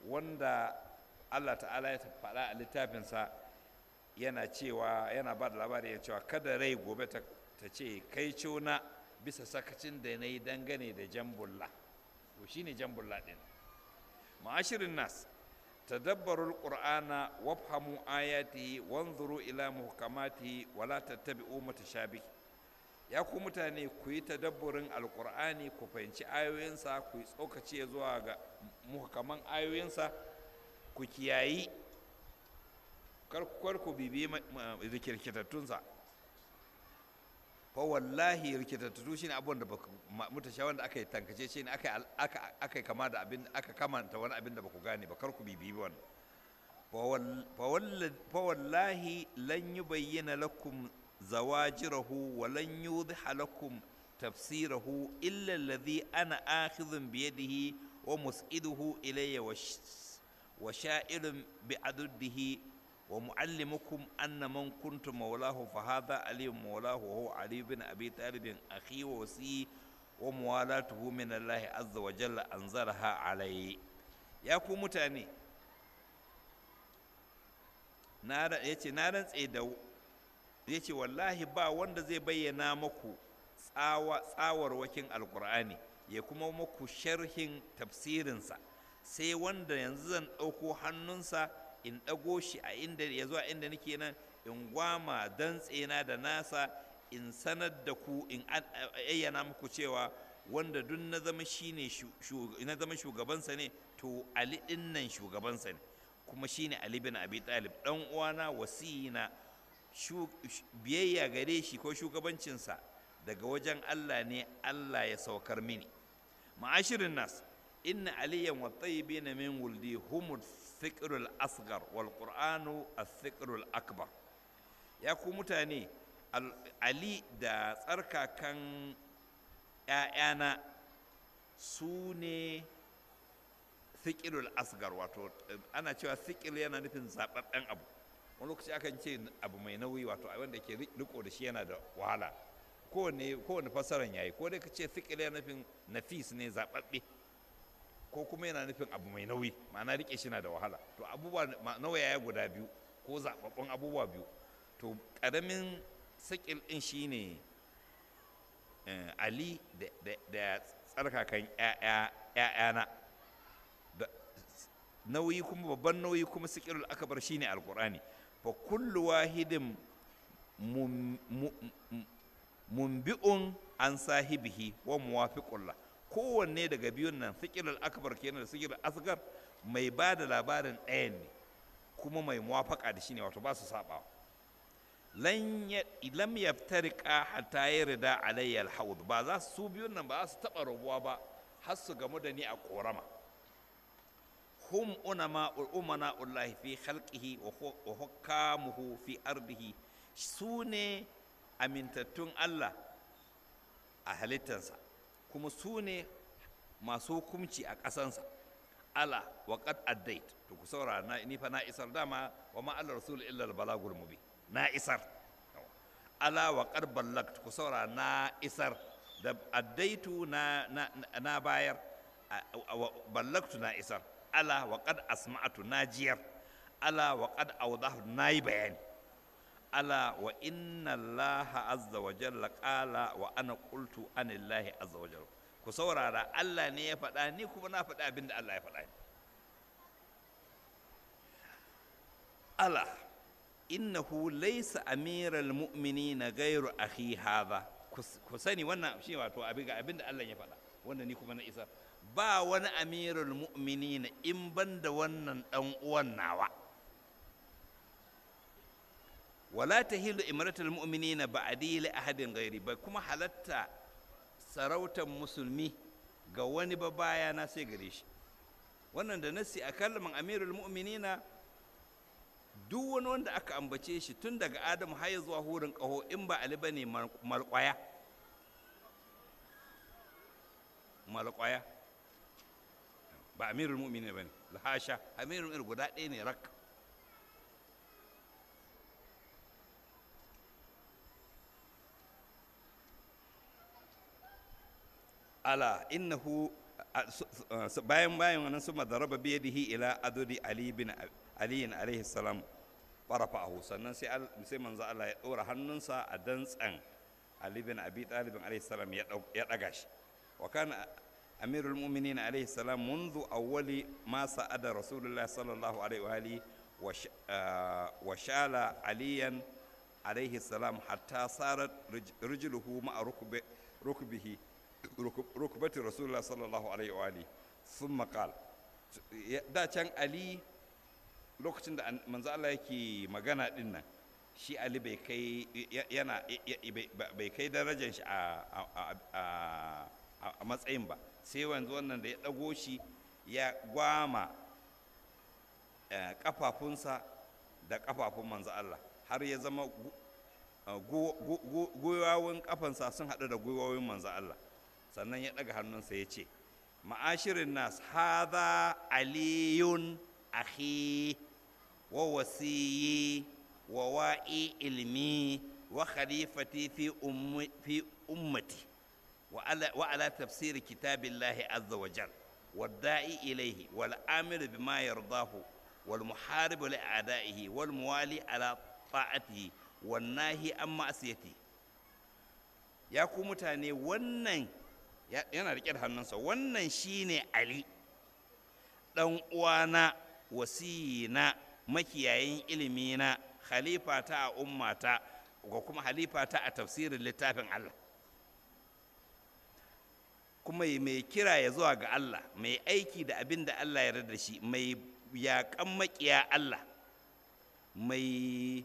wanda Allah ta'ala ya faɗa a littafinsa yana cewa yana ba da labari ya cewa kada rai gobe ta ce kai cona bisa sakacin da na yi dangane da jambulla to shine jambulla ɗin ma'ashirin nas tadabbarul qur'ana wafhamu ayatihi wanzuru ila muhkamatihi wala tattabi'u mutashabih ya ku mutane ku yi tadabburin alqur'ani ku fahimci ayoyinsa ku yi tsokace zuwa ga muhkaman ayoyinsa ku kiyayi kar ku bibi rikirkitattunsa fa wallahi rikitattu shine abubuwan da baku mutasha wanda aka yi tankace shi ne aka aka kama da abin aka kamanta wani abin da baku gane ba kar ku bibi wannan fa wallahi lan yubayyana lakum zawajirahu wa lan yudhiha lakum tafsirahu illa alladhi ana akhidhun bi yadihi wa mus'iduhu ilayya wa sha'irun bi aduddihi ومعلمكم أن من كنت مولاه فهذا علي مولاه وهو علي بن أبي طالب أخي ووصي وموالاته من الله عز وجل أنزلها عليه يا كو متاني nara yace na rantse da yace wallahi ba wanda zai bayyana maku tsawa tsawarwakin alkur'ani ya kuma maku sharhin tafsirinsa sai wanda yanzu zan ɗauko hannunsa in ɗago shi a inda ya zuwa inda nake nan in gwama dantsena da nasa in sanar da ku in ayyana muku cewa wanda duk na zama shine na zama shugabansa ne to ali din nan shugabansa ne kuma shine ali bin abi talib dan uwana wasiyina biyayya gare shi ko shugabancinsa daga wajen Allah ne Allah ya saukar mini ma'ashirin nas inna aliyan wa tayyibina min wuldi humul الثقل الأصغر والقرآن الثقل الأكبر يا ku mutane Ali da tsarkakan ‘ya'yana su ne thikilul asgar wato ana cewa thikil yana nufin zaɓaɓɓen abu wani lokaci akan ce abu mai nauyi wato wanda ke riko da shi yana da wahala kowane kowane fassaran yayi ko dai ka ce thikil yana nufin nafis ne zaɓaɓɓe ko kuma yana nufin abu mai nauyi ma'ana rike shi na da wahala to abubuwa nauyaya guda biyu ko zababbun abubuwa biyu to ƙaramin sakil ɗin shi ne ali da tsarkakan ‘ya'yana nauyi kuma babban nauyi kuma sakilul akabar shi ne alkur'ani fa kullu wahidin mumbi'un an sahibihi wa muwafiqullah kowanne daga biyun nan sikilal akbar kenan da sikilal asgar mai ba da labarin ɗayan ne kuma mai muwafaka da shi ne wato ba su saba lam yaftariqa hatta yarda alayya alhawd ba za su biyun nan ba za su taba rabuwa ba har su gamu da ni a korama hum unama umana ullahi fi khalqihi wa hukamuhu fi ardihi su ne amintattun Allah a halittansa kuma su ne masu hukumci a ƙasansa ala wa qad addait to ku saurara na ni fa na isar dama wa ma alla rasul illa al balagul mubin na isar ala wa qad ballagt ku saurara na isar da addaitu na na, na bayar ballagtu na isar ala wa qad asma'tu na jiyar ala wa qad awdahu na yi bayani ala wa inna allaha azza wa jalla qala wa ana qultu anillahi azza wa jalla ku saurara Allah ne ya faɗa ni kuma na faɗa abinda Allah ya faɗa ni ala innahu laysa amiral mu'minina ghayru akhi hadha ku sani wannan shi wato abin ga abinda Allah ya faɗa wanda ni kuma na isa ba wani amirul mu'minina in banda wannan dan uwan nawa wala tahilu imratul mu'minina ba'di li ahadin ghairi bai kuma halatta sarautar musulmi ga wani ba baya na sai gare shi wannan da nasi a kalman amirul mu'minina duk wani wanda aka ambace shi tun daga adamu har zuwa hurin ƙaho in ba ali bane malƙwaya malƙwaya ba amirul mu'minina bane lahasha amirul mu'minin guda ɗaya ne rak ala innahu bayan bayan wannan su madaraba biyadihi ila adudi ali bin ali alaihi salam farafa'ahu sannan sai sai manzo Allah ya dora hannunsa a dantsan ali bin abi talib alaihi salam ya daga shi wa kana amirul mu'minin alaihi salam منذ أول ما سعد رسول الله صلى الله عليه وآله وشال عليا عليه السلام حتى صارت رجله مع ركب ركبه ركبة رسول الله صلى الله عليه وآله ثم قال da can ali lokacin da manzo Allah yake magana din nan shi ali bai kai yana bai kai darajar shi a matsayin ba sai wanzu wannan da ya ɗago shi ya gwama ƙafafunsa da ƙafafun manzo Allah har ya zama gwiwawun ƙafansa sun haɗu da gwiwawun manzo Allah sannan ya ɗaga hannunsa ya ce ma'ashirin nas haza aliyun akhi wa wasiyi wa wa'i ilmi wa khalifati fi ummati وعلى تفسير كتاب الله عز وجل والداعي إليه والآمر بما يرضاه والمحارب لأعدائه والموالي على طاعته والناهي عن معصيته ya ku mutane wannan yana riƙe da hannunsa wannan shine ali ɗan uwana wasiyina makiyayin ilimina khalifata a ummata ga kuma halifata a tafsirin littafin Allah kuma mai kira ya zuwa ga Allah mai aiki da abin da Allah ya da shi mai yaƙan maƙiya Allah mai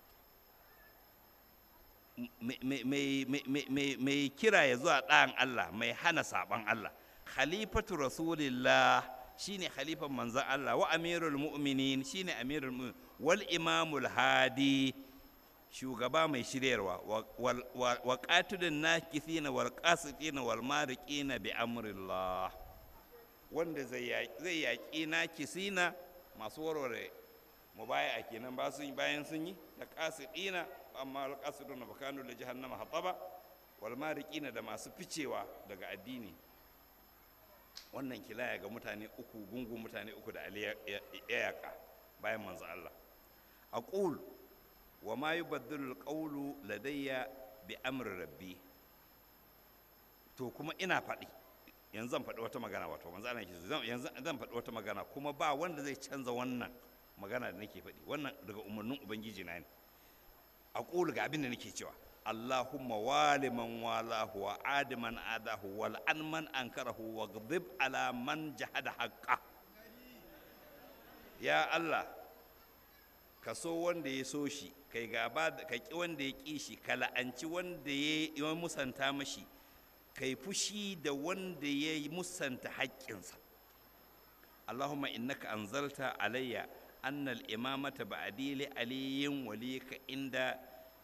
mai kira ya zuwa ɗayan Allah mai hana saɓan Allah khalifatu rasulillah shine khalifan manzan Allah wa amirul mu'minin shine amirul mu'minin wal imamul hadi shugaba mai shiryarwa wa qatilun nakithina wal qasitina wal mariqina bi amrillah wanda zai yaƙi nakisina masu warware mubaya kenan ba sun bayan sun yi da qasidina amma al qasiduna bakanu da jahannama hataba wal mariqina da masu ficewa daga addini wannan kilaya ga mutane uku gungun mutane uku da ali ya yaƙa bayan manzo Allah aqul wa ma yubaddalu alqawlu ladayya bi amri rabbi to kuma ina faɗi yanzu zan faɗi wata magana wato manzo Allah yake yanzu zan faɗi wata magana kuma ba wanda zai canza wannan magana da nake faɗi wannan daga umarnin ubangiji na ne aqulu ga abin da nake cewa اللهم وال من والاه وعاد من عاداه والعن من أنكره واغضب على من جحد حقه يا الله ka so wanda ya so shi kai gaba ka ki wanda ya ƙi shi ka la'anci wanda ya musanta mashi kai fushi da wanda ya musanta haƙƙinsa Allahumma innaka anzalta alayya annal imamata ba'di li aliyin walika inda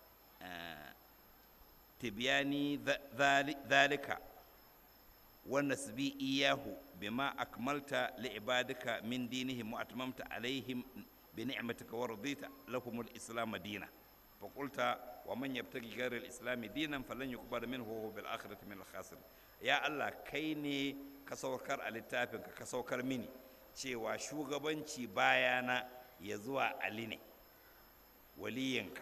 tibyani dhalika wa nasbi iyahu bima akmalta li ibadika min dinihim wa atmamta alaihim بنعمتك ورضيت لهم الإسلام دينا فقلت ومن يبتغي غير الإسلام دينا فلن يقبل منه وهو بالآخرة من الخاسرين يا الله كيني كسوكر الاتفاق كسوكر مني cewa shugabanci bayana ya zuwa Ali ne waliyinka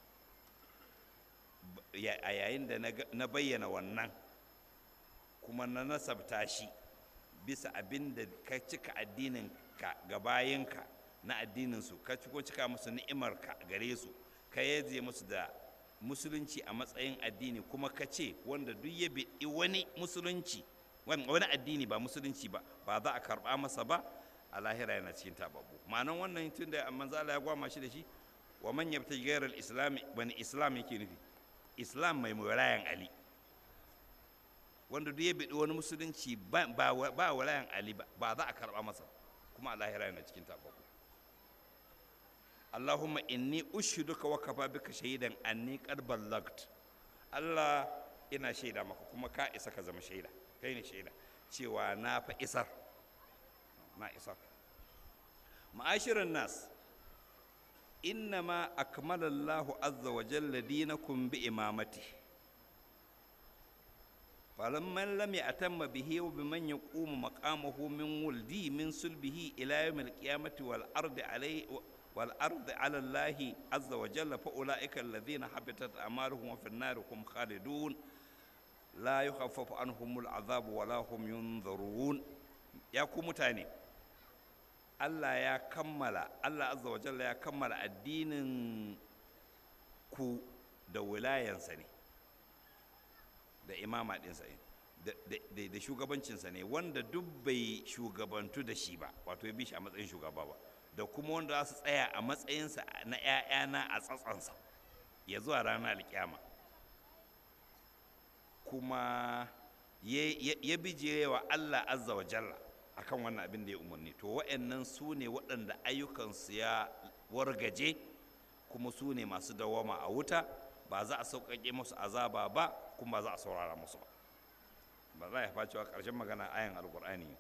a yayin da na bayyana wannan kuma na nasabta shi bisa abin da ka cika addininka ga bayinka na addininsu ka ko cika musu ni'imarka gare su ka yaje musu da musulunci a matsayin addini kuma ka ce wanda duk ya biɗi wani musulunci wani addini ba musulunci ba ba za a karɓa masa ba a lahira yana cikin tababbu ma'anan wannan tun da manzo Allah ya gwama shi da shi wa man yabta ghayra al-islam wani islam yake nufi islam mai murayan ali wanda duk ya biɗi wani musulunci ba ba walayan ali ba ba za a karɓa masa kuma a lahira yana cikin tababbu Allahumma inni ushiduka wa kafa bika shahidan anni qad ballagt Allah ina shaida maka kuma ka isa ka zama shaida kai ne shaida cewa na fa isar na isar ma'ashirin nas innama akmala Allah azza wa jalla dinakum bi imamati falamman lam ya'tamma bihi wa biman yaqumu maqamahu min wuldi min sulbihi ila yawmil qiyamati wal ardi alayhi wal ardi ala Allah azza wa jalla fa ulaika alladhina habitat a'maluhum wa fin nar hum khalidun la yukhaffafu anhumul azab wa la hum yunzarun ya ku mutane Allah ya kammala Allah azza wa jalla ya kammala addinin ku da wilayansa ne da imama ɗinsa ne da shugabancinsa ne wanda duk bai shugabantu da shi ba wato ya bi shi a matsayin shugaba ba da kuma wanda za su tsaya a matsayinsa na 'ya'yana a tsatsansa ya zuwa ranar alkyama kuma ya bijirewa Allah azza wa jalla akan wannan abin da ya umarni to wa'annan su ne waɗanda ayyukansu ya wargaje kuma su ne masu dawama a wuta ba za a sauƙaƙe musu azaba ba kuma ba za a saurara musu ba ba za a yafa cewa ƙarshen magana ayan alƙur'ani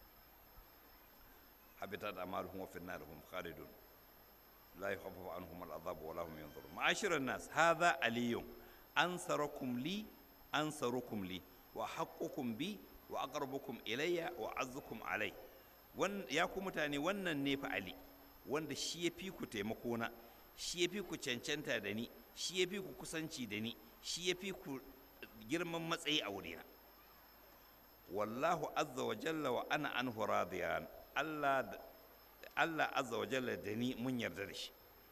habitat amaluhum wa fin narihum khalidun la yukhaffafu anhum al'adhab wa la hum yanzurun ma'ashiran nas hadha aliyun ansarakum li ansarukum li wa haqqukum bi wa aqrabukum ilayya wa azzukum alai ya ku mutane wannan ne fa ali wanda shi ya fi ku taimako na shi ya fi ku cancanta da ni shi ya fi ku kusanci da ni shi ya fi ku girman matsayi a wurina wallahu azza wa jalla wa ana anhu radiyan Allah Allah azza wa jalla da ni mun yarda da shi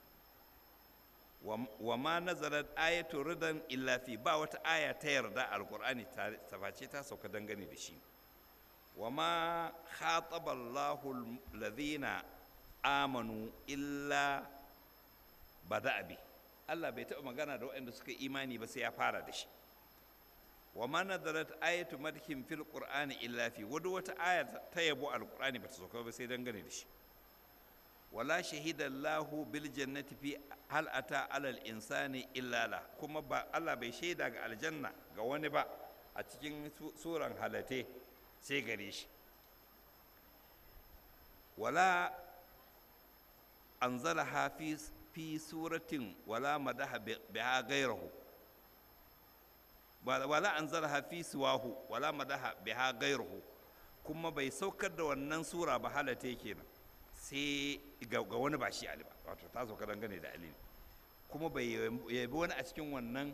wa ma nazarat ayatu ridan illa fi ba wata aya ta yarda alqur'ani ta face ta sauka dangane da shi wa ma khataba Allahu alladhina amanu illa bada bi Allah bai taɓa magana da waɗanda suka imani ba sai ya fara da shi wa ma nadarat ayatu madhin fil qur'ani illa fi wadu wata aya ta yabo alqur'ani bata sauka ba sai dangane da shi wala shahida Allahu bil jannati fi hal ata alal insani illa la kuma ba Allah bai shaida ga aljanna ga wani ba a cikin suran halate sai gare shi wala anzalaha fi fi suratin wala madaha biha gairahu wala anzalaha fi siwahu wala madaha biha gairahu kuma bai saukar da wannan sura ba halate kenan sai ga wani ba shi ali ba wato ta sauka dangane da ali kuma bai yabi wani a cikin wannan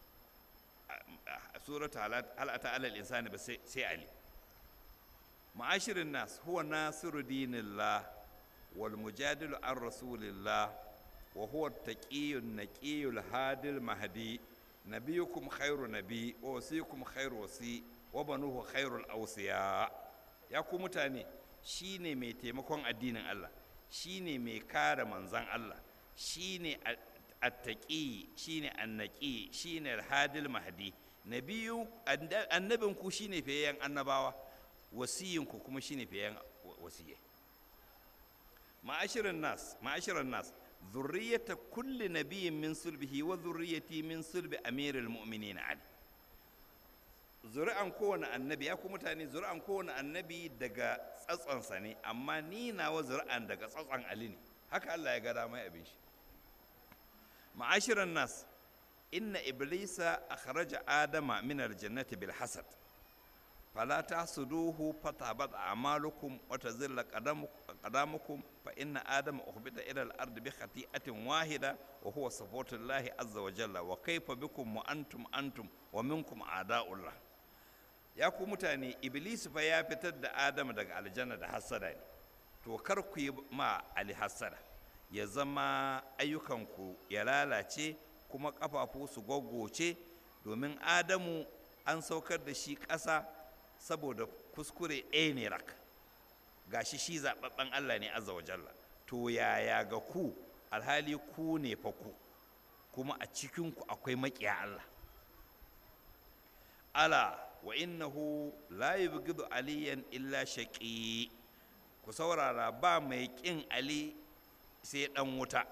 surata halata alal insani ba sai ali ma'ashirin nas huwa nasiru dinillah wal mujadilu an rasulillah wa huwa taqiyun naqiyul hadil mahdi nabiyukum khairu nabi wa wasikum khairu wasi wa banuhu khairul awsiya ya ku mutane shine mai taimakon addinin Allah shine mai kare manzan Allah shine attaqi shine annaqi shine alhadil mahdi nabiyu annabinku shine fiyayyen annabawa wasiyinku kuma shine fiyayyen wasiyai ma'ashirin nas ma'ashirin nas zurriyata kulli nabiyyin min sulbihi wa zurriyati min sulbi amirul mu'minin ali zuri'an kowane annabi ya ku mutane zuri'an kowane annabi daga tsatsonsa ne amma ni nawa zuri'an daga tsatson ali ne haka Allah ya ga dama abin shi ma'ashiran nas inna iblisa akhraja adama min aljannati bil hasad fala tahsuduhu fatabat a'malukum wa tazilla qadamukum fa inna adama ukhbita ila al-ardi bi khati'atin wahida wa huwa sifatullahi azza wa jalla wa kayfa bikum wa antum antum wa minkum a'da'ullah ya ku mutane iblis fa ya fitar da adama daga aljanna da hassada ne to kar ku yi ma ali hassada ya zama ayyukanku ya lalace kuma ƙafafu su gwaggoce domin adamu an saukar da shi ƙasa saboda kuskure ɗaya ne rak gashi shi zaɓaɓɓen allah ne azza wa jalla to yaya ga ku alhali ku ne fa ku kuma a cikinku akwai maƙiya allah ala wa innahu la yubghidu aliyan illa shaqi ku saurara ba mai ƙin ali sai ɗan wuta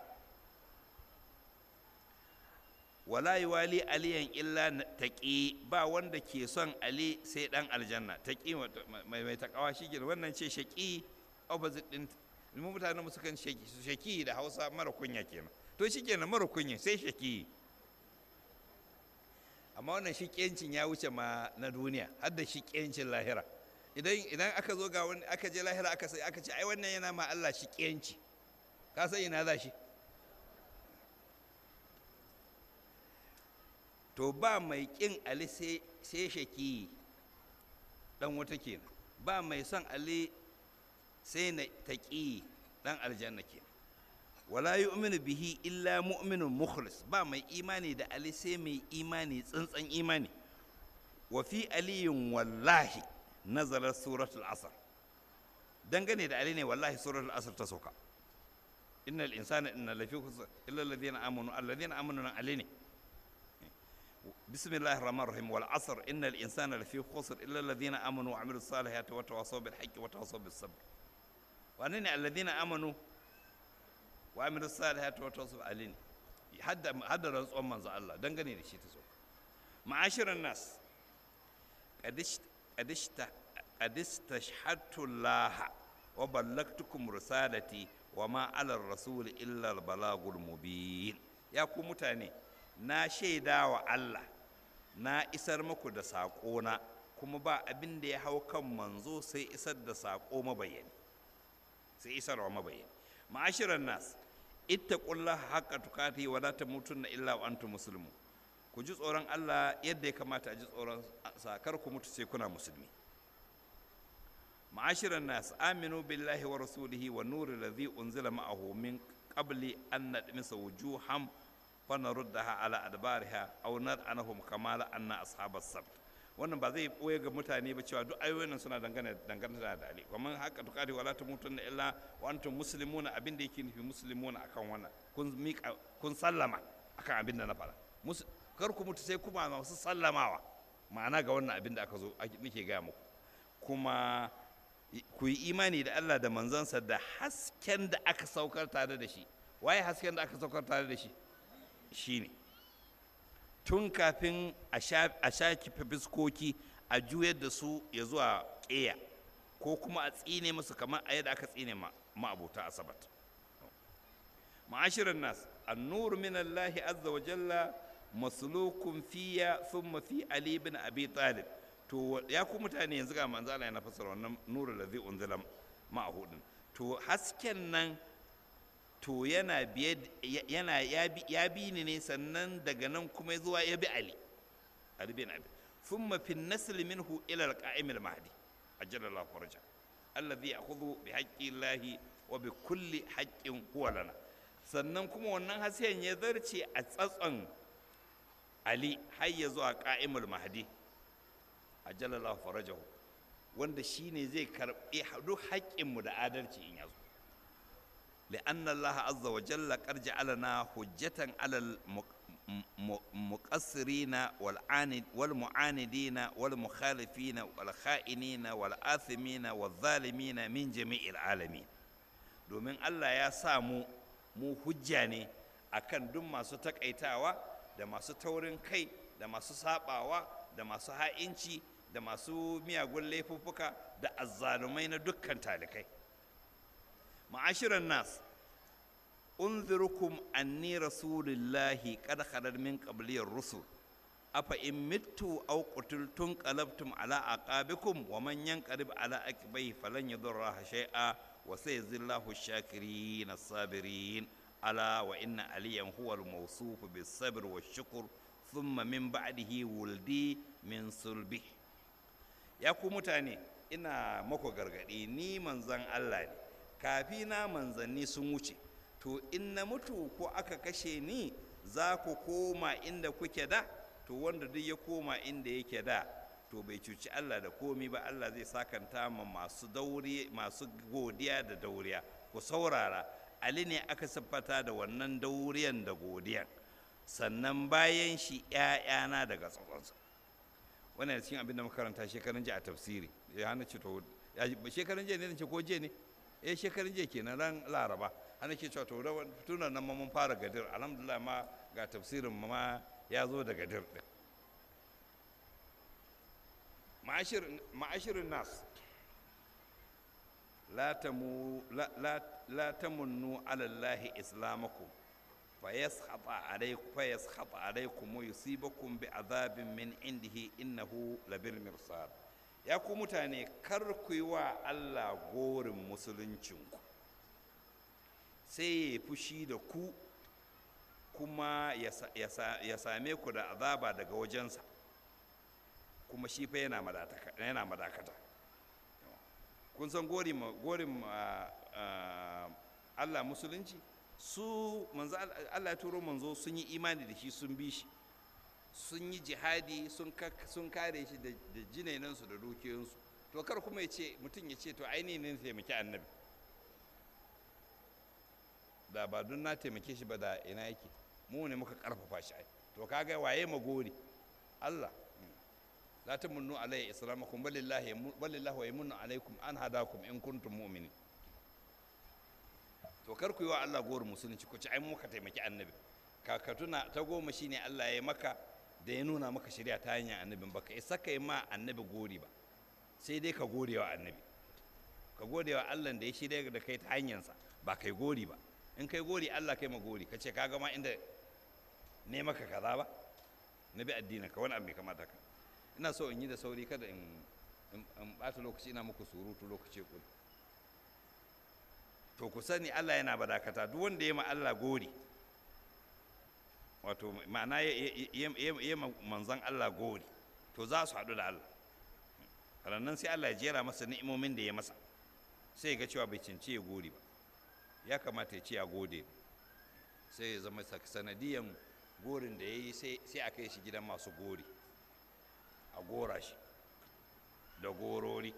wala wali aliyan illa taƙi ba wanda ke son ali sai ɗan aljanna taƙi mai taƙawa shi gina wannan ce shaƙi opposite ɗin mu mutanen musu kan shaƙi da hausa mara kunya kenan to shi kenan mara kunya sai shaƙi amma wannan shiƙencin ya wuce ma na duniya har da shiƙencin lahira idan idan aka zo ga wani aka je lahira aka sai aka ce ai wannan yana ma Allah shiƙenci ka san ina za shi to ba mai ƙin ali sai shaki dan wata kenan ba mai son ali sai na taƙi dan aljanna kenan wala yu'minu bihi illa mu'minun mukhlis ba mai imani da ali sai mai imani tsantsan imani wa fi aliyin wallahi nazarar suratul asr dangane da ali ne wallahi suratul asr ta sauka innal insana inna lafi khusr illa alladhina amanu alladhina amanu nan ali ne بسم الله الرحمن الرحيم والعصر إن الإنسان لفي خسر إلا الذين آمنوا وعملوا الصالحات وتواصوا بالحق وتواصوا بالصبر وأنني الذين آمنوا وعملوا الصالحات وتواصوا علينا حد حد رزق من الله دنگني دشي تسو معاشر الناس قد قد قد استشهدت الله وبلغتكم رسالتي وما على الرسول إلا البلاغ المبين يا ku mutane na shaida wa Allah na isar muku da saƙona kuma ba abin da ya hau kan manzo sai isar da saƙo mabayani sai isarwa mabayani ma'ashiran nas ittaqullaha haqqa tukati wa la tamutunna illa wa antum muslimun ku ji tsoron Allah yadda ya kamata a ji tsoron sakar ku mutu sai kuna musulmi ma'ashiran nas aminu billahi wa rasulihi wa nuri ladhi unzila ma'ahu min qabli an nadmisa wujuham fanaruddaha ala adbariha aw nad'anahum kama la'anna ashabas sabt wannan ba zai boye ga mutane ba cewa duk ayoyin suna dangane dangane da dali kuma haka tukari wala tamutunna illa wa antum muslimuna abin da yake nufi muslimuna akan wannan kun mika kun sallama akan abin da na fara kar ku mutu sai kuma masu sallamawa ma'ana ga wannan abin da aka zo nake gaya muku kuma ku yi imani da Allah da manzansa da hasken da aka saukar tare da shi waye hasken da aka saukar tare da shi shine tun kafin a shaki fiskoki a juyar da su ya zuwa ƙeya ko kuma a tsine musu kamar a yadda aka tsine ma'abuta asabat ma'ashirin nas annur min Allah azza wa jalla maslukun fiya thumma fi ali bin abi talib to ya ku mutane yanzu ga manzo Allah yana fassara wannan nurul ladzi unzila ma'ahu to hasken nan to yana biye yana ya bi ni ne sannan daga nan kuma zuwa ya bi ali ali bin abi thumma fi nasl minhu ila al-qa'im al-mahdi ajalla Allah faraja alladhi ya'khudhu bi haqqi Allah wa bi kulli haqqin huwa lana sannan kuma wannan hasken ya zarce a tsatson ali har ya zuwa qa'imul mahdi ajalla Allah farajahu wanda shine zai karbi duk haƙƙinmu da adalci in yazo لأن الله عز وجل قد جعلنا حجة على المقصرين والعاند والمعاندين والمخالفين والخائنين والآثمين والظالمين من جميع العالمين domin Allah ya sa mu mu hujja ne akan duk masu takaitawa da masu taurin kai da masu sabawa da masu ha'inci da masu miyagun laifuffuka da azzalumai na dukkan talikai معاشر الناس أنذركم أني رسول الله قد خلت من قبلي الرسل أفإن مت أو قتلتم قلبتم على أعقابكم ومن ينقلب على عقبيه فلن يضر الله شيئا وسيجزي الله الشاكرين الصابرين ألا وإن عليا هو الموصوف بالصبر والشكر ثم من بعده ولدي من صلبه يا متاني ina mako gargaɗi ni manzan Allah ne kafina manzanni sun wuce to in na mutu ko aka kashe ni za ku koma inda kuke da to wanda duk ya koma inda yake da to bai cuci Allah da komi ba Allah zai sakanta ma masu dauri masu godiya da dauriya ku saurara Ali ne aka siffata da wannan dauriyan da godiyan sannan bayan shi ‘ya'yana daga tsakonsa wannan cikin abin da makaranta shekarun jiya a tafsiri ya hana ce to shekarun jiya ne ce ko jiya ne eh shekarun jiya kenan ran laraba ana ke cewa to tuna nan ma mun fara gadir alhamdulillah ma ga tafsirin ma ya zo da gadir din ma'ashirin nas la tamu la la tamunnu ala allahi islamakum fayaskhata alaykum fayaskhata alaykum wa yusibakum bi azabin min indihi innahu labir mirsad ya ku mutane kar ku yi wa Allah gorin musuluncinku sai ya fushi da ku kuma ya same ku da azaba daga wajensa kuma shi fa yana madakata kun san gorin Allah musulunci su manzo Allah ya turo manzo sun yi imani da shi sun bi shi sun yi jihadi sun kare shi da jinainansu da dukiyoyinsu to kar kuma ya ce mutum ya ce to ainihin ne taimaki annabi da ba don na taimake shi ba da ina yake mu ne muka karfafa shi ai to kaga waye magori Allah la tamunnu alayya islamakum balillahi balillahi wa yamunnu alaykum an hadakum in kuntum mu'minin to kar ku yi wa Allah gori musulunci ku ci ai muka taimaki annabi kakatuna ta goma shine Allah ya maka da ya nuna maka shari'a ta hanyar annabin baka isa kai ma annabi gori ba sai dai ka gode wa annabi ka gode wa Allah da ya shirya da kai ta hanyarsa ba kai gori ba in kai gori Allah kai ma gori ka ce ka gama inda ne maka kaza ba na bi addinin ka wani abu mai kamata ka ina so in yi da sauri kada in in bata lokaci ina muku surutu lokaci kuli to ku sani Allah yana badakata duk wanda ya ma Allah gori wato ma'ana ya manzan Allah gori to za su haɗu da Allah rannan sai Allah ya jera masa ni'imomin da ya masa sai ga cewa bai cince ya gori ba ya kamata ya ce ya gode sai ya zama sanadiyan gorin da ya yi sai a kai shi gidan masu gori a gora shi da gorori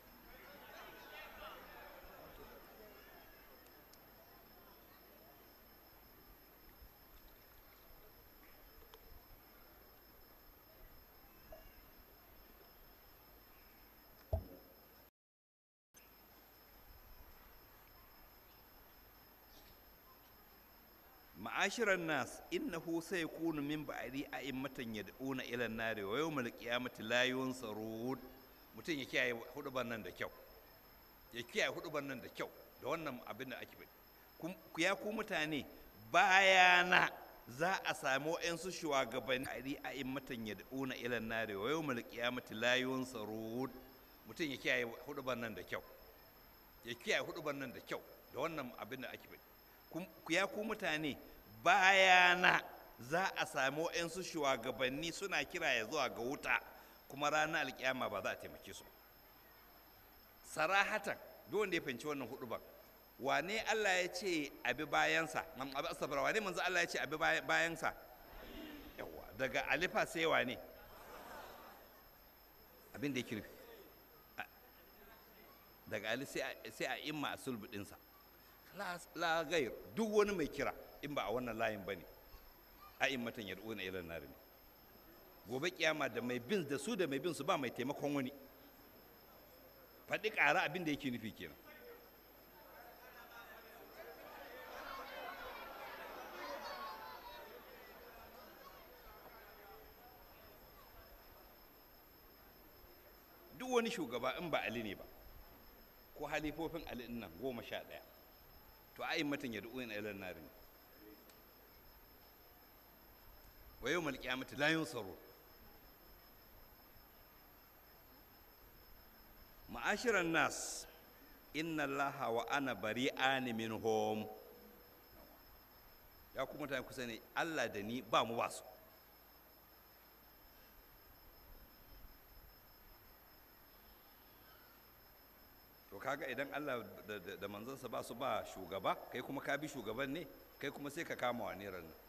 ma'ashiran nas innahu sayakunu min ba'di a'immatan yad'una ila an-nari wa yawmal qiyamati la yunsarun mutum ya kiyaye huduban nan da kyau ya kiyaye huduban nan da kyau da wannan abin da ake faɗi ku ya ku mutane bayana za a samu ƴansu shugabanni ba'di a'immatan yad'una ila an-nari wa yawmal qiyamati la yunsarun mutum ya kiyaye huduban nan da kyau ya kiyaye huduban nan da kyau da wannan abin da ake faɗi ku ya ku mutane bayana za a sami waɗansu shugabanni suna kira ya zuwa ga wuta kuma ranar alkiyama ba za a taimake su sarahatan duk wanda ya fahimci wannan hudu ba wane Allah ya ce abi bayansa abi asabar wane manzo Allah ya ce abi bayansa yawa daga alifa sai wane abin da yake nufi daga ali sai a imma a sulbu ɗinsa la gair duk wani mai kira in ba a wannan layin ba ne a in matan yar'una ilan nari ne gobe kiyama da mai bin da su da mai bin su ba mai taimakon wani faɗi ƙara abin da yake nufi kenan duk wani shugaba in ba ali ne ba ko halifofin ali nan goma sha ɗaya to a matan ya du'uyin ilan nari ne wa yau malƙiyamata la yunsaru ma'ashiran nas inna allaha wa ana bari'ani minhum ya kuma mutane kusa ne allah da ni ba mu ba su to kaga idan Allah da manzansa ba su ba shugaba kai kuma ka bi shugaban ne kai kuma sai ka kama wa neran nan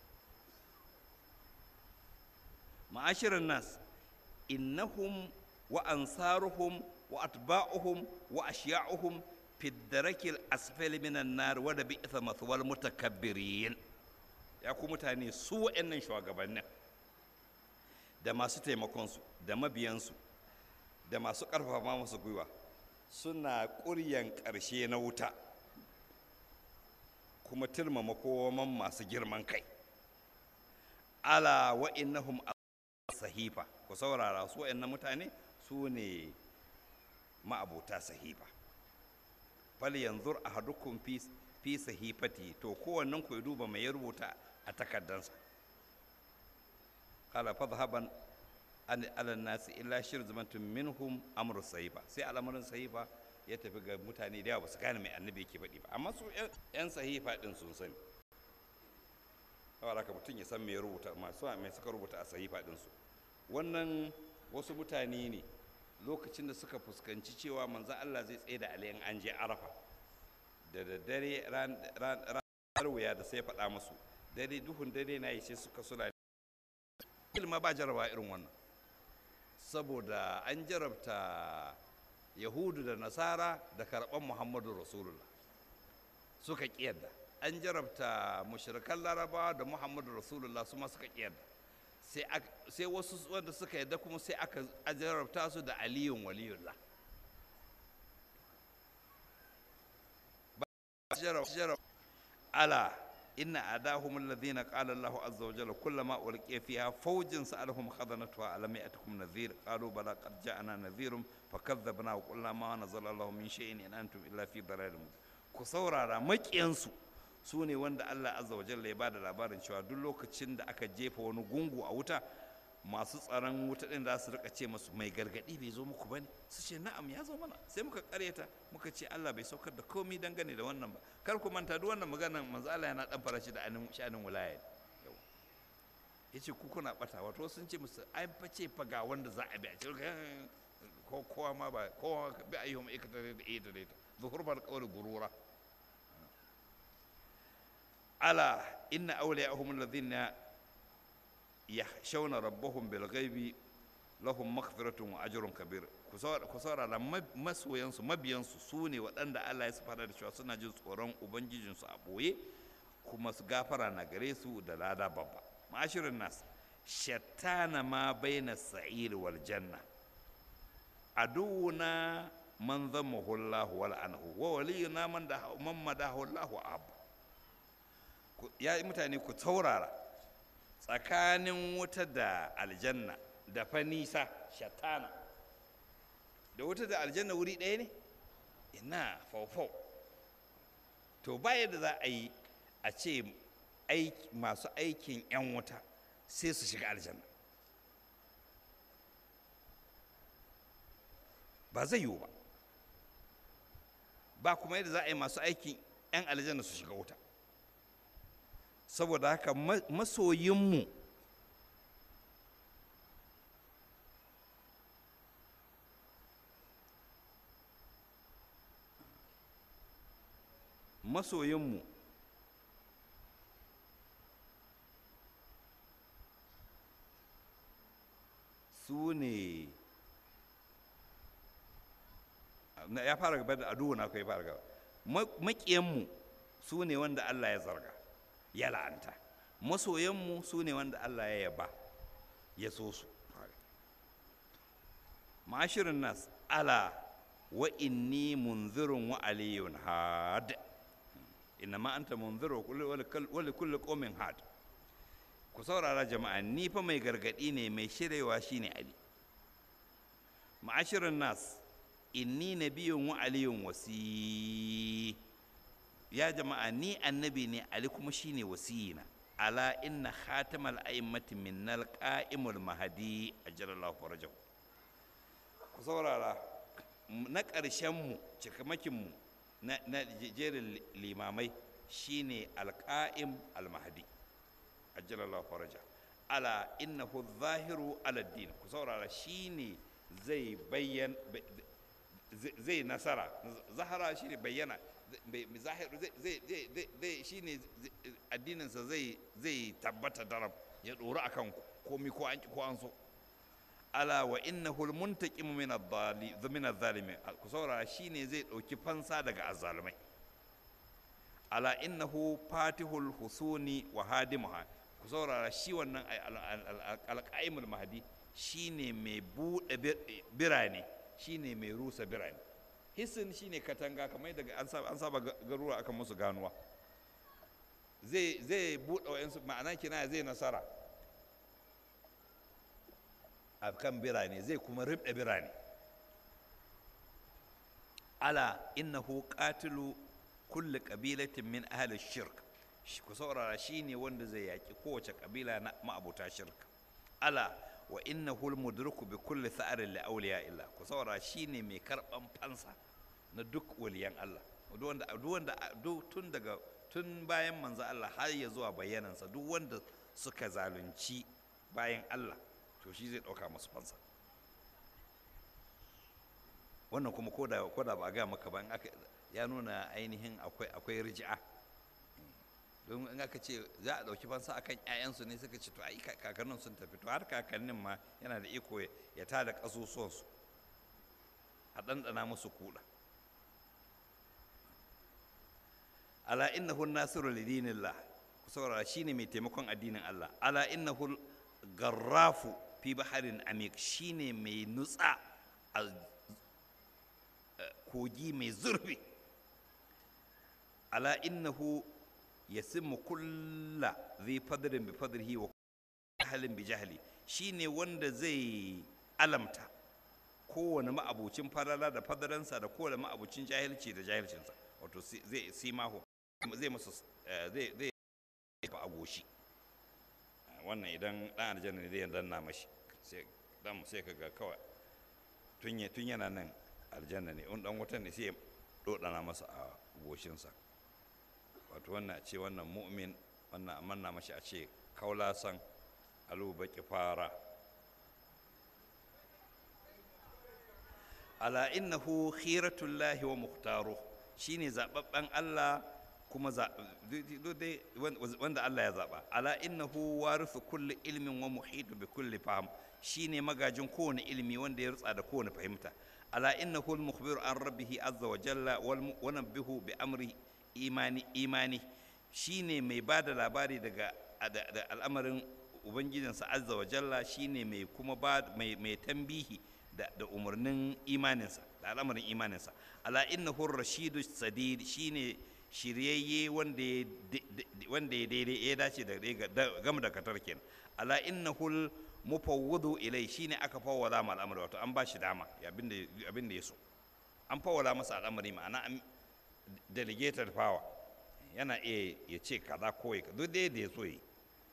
ma'ashirin nas innahum wa ansaruhum wa atba'uhum wa ashiya'uhum fi darakil asfali minan nar wa da bi'sa mathwal mutakabbirin ya ku mutane su wa'annan shugabannin da masu taimakonsu da mabiyansu da masu ƙarfafa masu gwiwa suna ƙuryan ƙarshe na wuta kuma tilmama kowaman masu girman kai ala wa'innahum sahifa ku saurara su wa'annan mutane su ne ma'abota sahifa fal yanzur ahadukum fi fi sahifati to kowannen ku ya duba mai ya rubuta a takardansa qala fadhhaban an ala nasi illa shirzmatun minhum amru sahifa sai al'amarin sahifa ya tafi ga mutane da yawa ba su gane mai annabi yake faɗi ba amma su yan sahifa din sun sani saboda haka mutum ya san me ya rubuta masu mai suka rubuta a sahifa din su wannan wasu mutane ne lokacin da suka fuskanci cewa manzo Allah zai tsaye da aliyan an je arafa da daddare ranar wuya da sai faɗa musu dare duhun dare na yi sai suka suna ilma ba jaraba irin wannan saboda an jarabta yahudu da nasara da karɓar muhammadu rasulullah suka ƙiyarda an jarabta mushrikan larabawa da muhammadu rasulullah su ma suka ƙiyarda sai wasu wanda suka yadda kuma sai aka jarabta su da aliyun waliyullah ala inna adahum alladhina qala Allah azza wa jalla kullama ulqiya fiha fawjin sa'alhum khadanatuha alam ya'tikum nadhir qalu bala qad ja'ana nadhirun fakadhabna wa qulna ma nazala Allah min shay'in in antum illa fi dalalin ku saurara makiyansu su ne wanda Allah azza wa jalla ya bada labarin cewa duk lokacin da aka jefa wani gungu a wuta masu tsaron wuta din za su rika ce masu mai gargadi bai zo muku bane su ce na'am ya zo mana sai muka karyata muka ce Allah bai saukar da komai dangane da wannan ba kar ku manta duk wannan maganar manzo Allah yana dan farashi da anin shanin wilaya yace ku kuna bata wato sun ce musu ai fa ce fa ga wanda za a bi a ce ko kowa ma ba kowa bi ayyuhum ikata da ita da ita zuhur bar qawli gurura ala inna awliya'ahum alladhina yakhshawna rabbahum bil ghaibi lahum maghfiratun wa ajrun kabir ku saurara masoyansu mabiyansu su ne waɗanda Allah ya fara da cewa suna jin tsoron ubangijinsu a ɓoye kuma su gafara na gare su da lada babba ma'ashirin nas shattana ma baina sa'ir wal janna aduwuna man zammahu Allah wal anhu wa waliyuna man da man madahu Allah abu ya mutane ku taurara tsakanin wuta da aljanna da fa nisa shatana da wuta da aljanna wuri ɗaya ne ina faufau to ba yadda za a yi a ce masu aikin 'yan wuta sai su shiga aljanna ba zai yiwu ba ba kuma yadda za a yi masu aikin 'yan aljanna su shiga wuta saboda haka masoyinmu masoyinmu su ne ya fara gaba da aduwa na kai fara gaba maƙiyanmu su ne wanda Allah ya zarga ya la'anta masoyanmu su ne wanda Allah ya yaba ya so su ma'ashirin nas ala wa inni munzirun wa aliyun had inna ma anta munziru wa kulli qaumin had ku saurara jama'a ni fa mai gargadi ne mai shirewa shine ali ma'ashirin nas inni nabiyyun wa aliyun wasi ya jama'a ni annabi ne ali kuma shine wasiyina ala inna khatamal a'immati minnal qa'imul mahdi ajalallahu farajahu ku saurara na ƙarshen mu cikamakin mu na, na jerin limamai shine alqa'im almahdi ajalallahu faraja ala innahu zahiru ala din ku saurara shine zai bayyan zai nasara zahara shine bayyana zahir zai shi ne addininsa zai tabbata darab ya ɗori a kan komi ko an ko an so ala wa innahu almuntaqimu min adh-dhalimin ku saurara shine zai ɗauki fansa daga azzalumai ala innahu fatihul husuni wa hadimuha ku saurara shi wannan alqaimul mahdi shine mai buɗe birane shine mai rusa birane hisin shine katanga kamar daga an saba garuruwa akan musu ganuwa zai zai buɗe wa'yansu ma'ana kina zai nasara a kan birane zai kuma ribɗe birane ala innahu qatilu kulli qabilatin min ahli shirk ku saurara shine wanda zai yaki kowace kabila na ma'abuta shirka ala wa innahu almudriku bi kulli tha'arin li awliya illa ku saurara shine mai karban fansa na duk waliyan Allah duk wanda duk wanda tun daga tun bayan manzo Allah har ya zuwa bayyanansa duk wanda suka zalunci bayan Allah to shi zai dauka musu fansa wannan kuma ko da ko da ba ga maka ba in aka ya nuna ainihin akwai akwai riji'a don in aka ce za a ɗauki fansa akan ƴaƴansu ne suka ce to ai kakannin sun tafi to har kakannin ma yana da iko ya tada ƙasusuwansu a ɗanɗana musu kuɗa ala innahu nasiru lidinillah ku saurara shine mai taimakon addinin Allah ala innahu garrafu fi baharin amik shine mai nutsa a kogi mai zurfi ala innahu yasimmu kulla zai fadrin bi fadrihi wa jahalin bi jahli shine wanda zai alamta kowane ma'abucin farala da fadaransa da kowane ma'abucin jahilci da jahilcinsa wato zai simahu zai musu zai zai a goshi wannan idan dan aljanna ne zai danna mashi sai dan sai kaga kawai tun tun yana nan aljanna ne in dan wutan ne sai ya dodana masa a goshinsa wato wannan a ce wannan mu'min wannan a manna mashi a ce kaulasan alu baki fara ala innahu khiratullahi wa muhtaru shine zababben Allah kuma wanda Allah ya zaba ala innahu warithu kulli ilmin wa muhitu bi kulli fahm shine magajin kowane ilimi wanda ya rutsa da kowane fahimta ala innahu al-mukhbiru an rabbihi azza wa jalla wa nabbihu bi amri imani imani shine mai bada labari daga da al'amarin ubangijinsa azza wa jalla shine mai kuma ba mai mai tambihi da da umarnin imaninsa da al'amarin imaninsa ala innahu ar-rashidu sadid shine shiryayye wanda ya wanda ya daidai ya dace da gama da katar kenan ala innahu mufawwadu ilai shine aka fawwala ma al'amari wato an ba shi dama abinda abinda ya so an fawwala masa al'amari ma'ana an delegated power yana iya ya ce kaza ko ya duk dai da ya so yi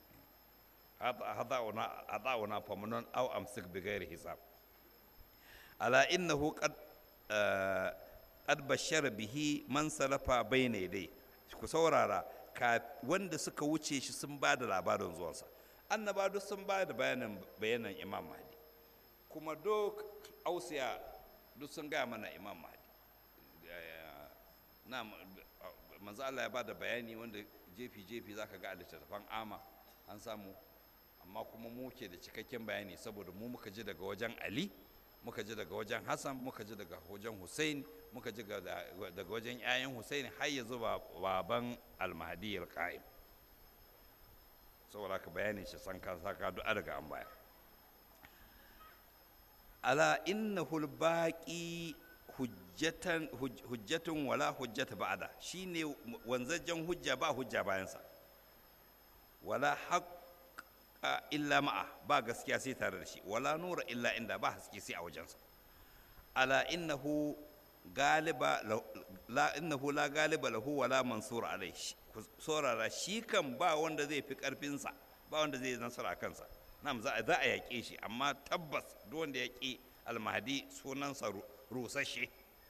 hada'una hada'una famunan aw amsik bi ghairi hisab ala innahu qad qad bashara bihi man salafa bayna yadai ku saurara ka wanda suka wuce shi sun ba da labarin zuwansa annaba duk sun ba da bayanan bayanan imam mahdi kuma duk ausiya duk sun gaya mana imam mahdi na manzo Allah ya ba da bayani wanda jefi jefi zaka ga a littattafan ama an samu amma kuma mu ke da cikakken bayani saboda mu muka ji daga wajen ali muka ji daga wajen hassan muka ji daga wajen hussein muka ji daga wajen 'ya'yan hussein har ya zuba baban almahdi alqa'im saboda ka bayani shi san ka saka du'a daga an baya ala innahu albaqi hujjatan hujjatun wala hujjata ba'da shine wanzajjen hujja ba hujja bayansa wala haqqa illa ma'a ba gaskiya sai tare da shi wala nura illa inda ba haske sai a wajensa ala innahu galiba la innahu la galiba lahu wala mansur alai saurara shi kan ba wanda zai fi karfinsa ba wanda zai nasara a kansa nam za a yaƙe shi amma tabbas duk wanda ya ƙi almahdi sunansa rusashe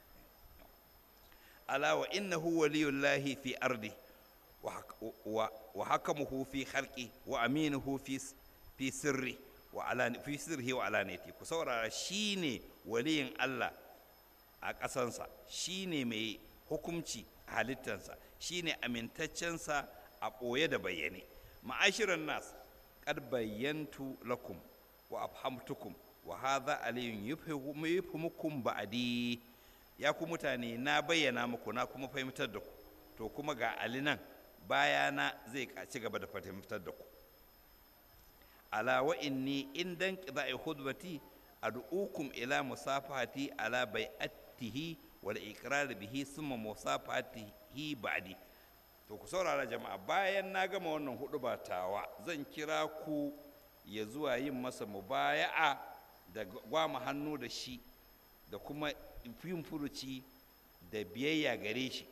ala wa innahu waliyullahi fi ardi wa hakamuhu fi khalqi wa aminuhu fi fi sirri wa alani fi sirri wa alaniyati ku saurara shine waliyin Allah a ƙasansa shine mai hukumci a halittansa shine amintaccensa a ɓoye da bayyane ma'ashiran nas qad bayyantu lakum wa afhamtukum wa hadha aliyun yufhimukum ba'di ya ku mutane na bayyana muku na kuma fahimtar da ku to kuma ga ali nan bayana zai ci gaba da fahimtar da ku ala wa inni in dan qida'i khudbati ad'ukum ila musafahati ala bai'atihi wal iqrar bihi summa musafahatihi ba'di to ku saurara jama'a bayan na gama wannan hudu tawa zan kira ku ya zuwa yin masa mubaya'a da gwama hannu da shi da kuma yin furuci da biyayya gare shi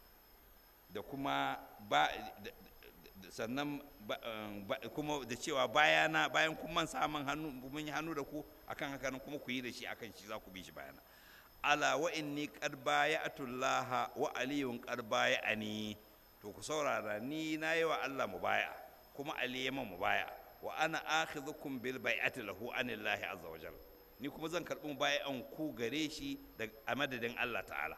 da kuma ba sannan kuma da cewa bayana bayan kun man samun hannu mun yi hannu da ku akan haka nan kuma ku yi da shi akan shi za ku bi shi bayana ala wa inni qad baya'atullah wa aliyun qad baya'ani to ku saurara ni na yi wa Allah mubaya kuma ali ya man mubaya wa ana akhidhukum bil bai'ati lahu anillahi azza wa jalla ni kuma zan karbi mubaya'an ku gare shi da a madadin Allah ta'ala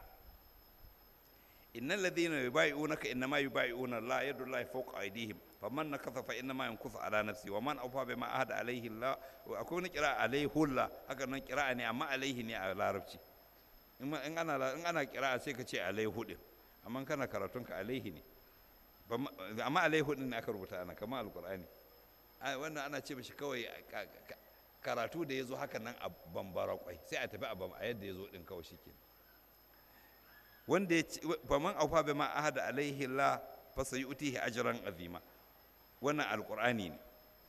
innal ladhina yubayi'unaka innama yubayi'una Allah yadullahi fawqa aydihim faman nakatha fa innama yankuthu ala nafsi wa man awfa bima ahada alayhi Allah akwai wani kira alayhi Allah haka nan kira ne amma alayhi ne a larabci in ana in ana kira sai ka ce alayhi din amma kana karatun ka alayhi ne amma alayhi din ne aka rubuta ana kamar alqur'ani wannan ana ce mishi kawai karatu da ya zo haka nan a bambara kwai sai a tafi a yadda ya zo din kawai shi kenan wanda ya ce faman aufa bai ma ahada alaihi la fa sayutihi ajran azima wannan alqur'ani ne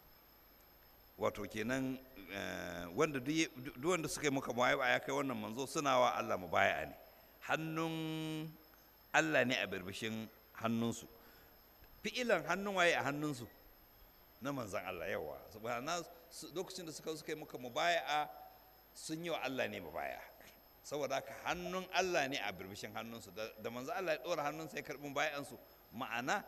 wato kenan wanda duk wanda suka yi muka muwaya ya kai wannan manzo suna wa Allah mubaya ne hannun Allah ne a birbishin hannunsu fi'ilan hannun waye a hannunsu na manzan Allah yawa subhana lokacin da suka suka yi muka mubaya sun yi wa Allah ne mubaya saboda haka hannun Allah ne a birbishin hannunsu da manzo Allah ya ɗora hannunsa ya karɓi bayansu ma'ana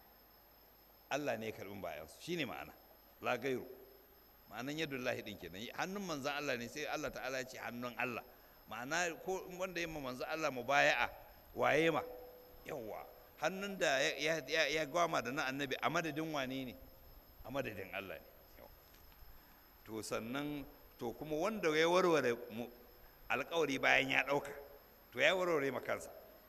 Allah ne ya karɓi bayansu shine ma'ana la gairu ma'anan yadda Allah din kenan hannun manzo Allah ne sai Allah ta'ala ya ce hannun Allah ma'ana ko wanda ya ma manzo Allah mubaya'a waye ma yawa hannun da ya gwama da na annabi a madadin wane ne a madadin Allah ne to sannan to kuma wanda ya warware alkawari bayan ya ɗauka to ya warware makansa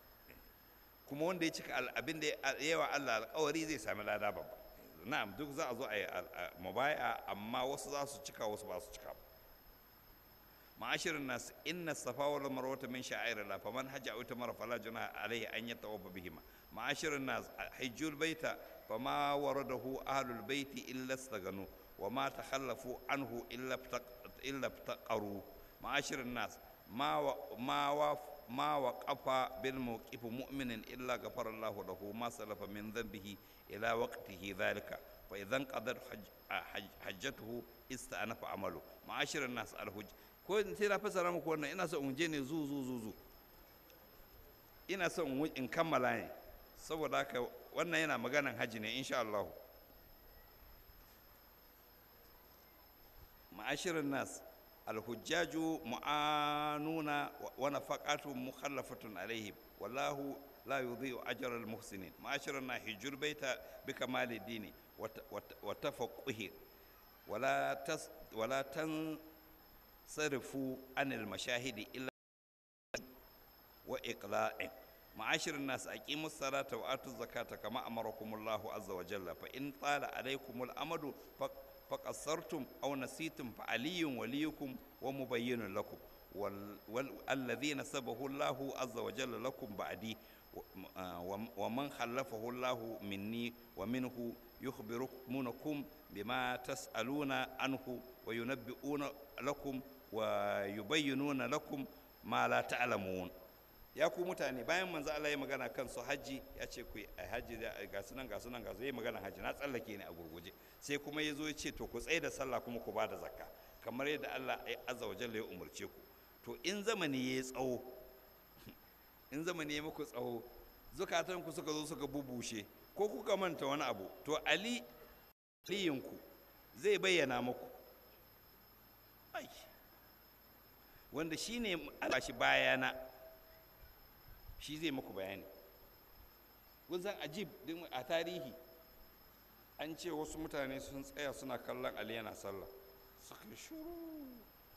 kuma wanda ya cika abin da yawa Allah alkawari zai sami lada babba na'am duk za a zo a yi mubaya amma wasu za su cika wasu ba su cika ba ma'ashirin nas inna safa wal marwata min sha'airillah faman hajja aw tamara fala junaha alayhi an yatawaffa bihima ma'ashirin nas hajjul baita fama waradahu ahlul baiti illa istaganu وما تخلفوا عنه إلا إلا ابتقروا معاشر الناس ما و ما و ما وقف بالموقف مؤمن إلا غفر الله له ما سلف من ذنبه إلى وقته ذلك فإذا انقضت حج حج حجته استأنف عمله معاشر الناس الحج ko sai na fasara muku wannan ina so in je ne zu zu zu zu ina so in kammala ne saboda haka wannan yana maganan haji ne insha Allah معاشر الناس الحجاج معانون ونفقات مخلفة عليهم والله لا يضيع أجر المحسنين معاشر الناس حج البيت بكمال الدين وتفقه ولا تس ولا تنصرفوا عن المشاهد إلا وإقلاع معاشر الناس أقيموا الصلاة وآتوا الزكاة كما أمركم الله عز وجل فإن طال عليكم الأمد فقصرتم أو نسيتم فعلي وليكم ومبين لكم والذين سبه الله عز وجل لكم بعدي ومن خلفه الله مني ومنه يخبركم بما تسألون عنه وينبئون لكم ويبينون لكم ما لا تعلمون ya ku mutane bayan manzo Allah ya magana kan su haji ya ce ku haji ga sunan ga sunan ga su yi magana haji na tsallake ne a gurguje sai kuma ya zo ya ce to ku tsaye da sallah kuma ku bada zakka kamar yadda Allah ya azza wa jalla ya umarce ku to in zamani ya tsawo in zamani ya muku tsawo zukatan ku suka zo suka bubushe ko kuka manta wani abu to ali aliyinku zai bayyana muku ai wanda shine Allah shi bayana shi zai muku bayani kun san ajib din a tarihi an ce wasu mutane sun tsaya suna kallon ali yana sallah suka shuru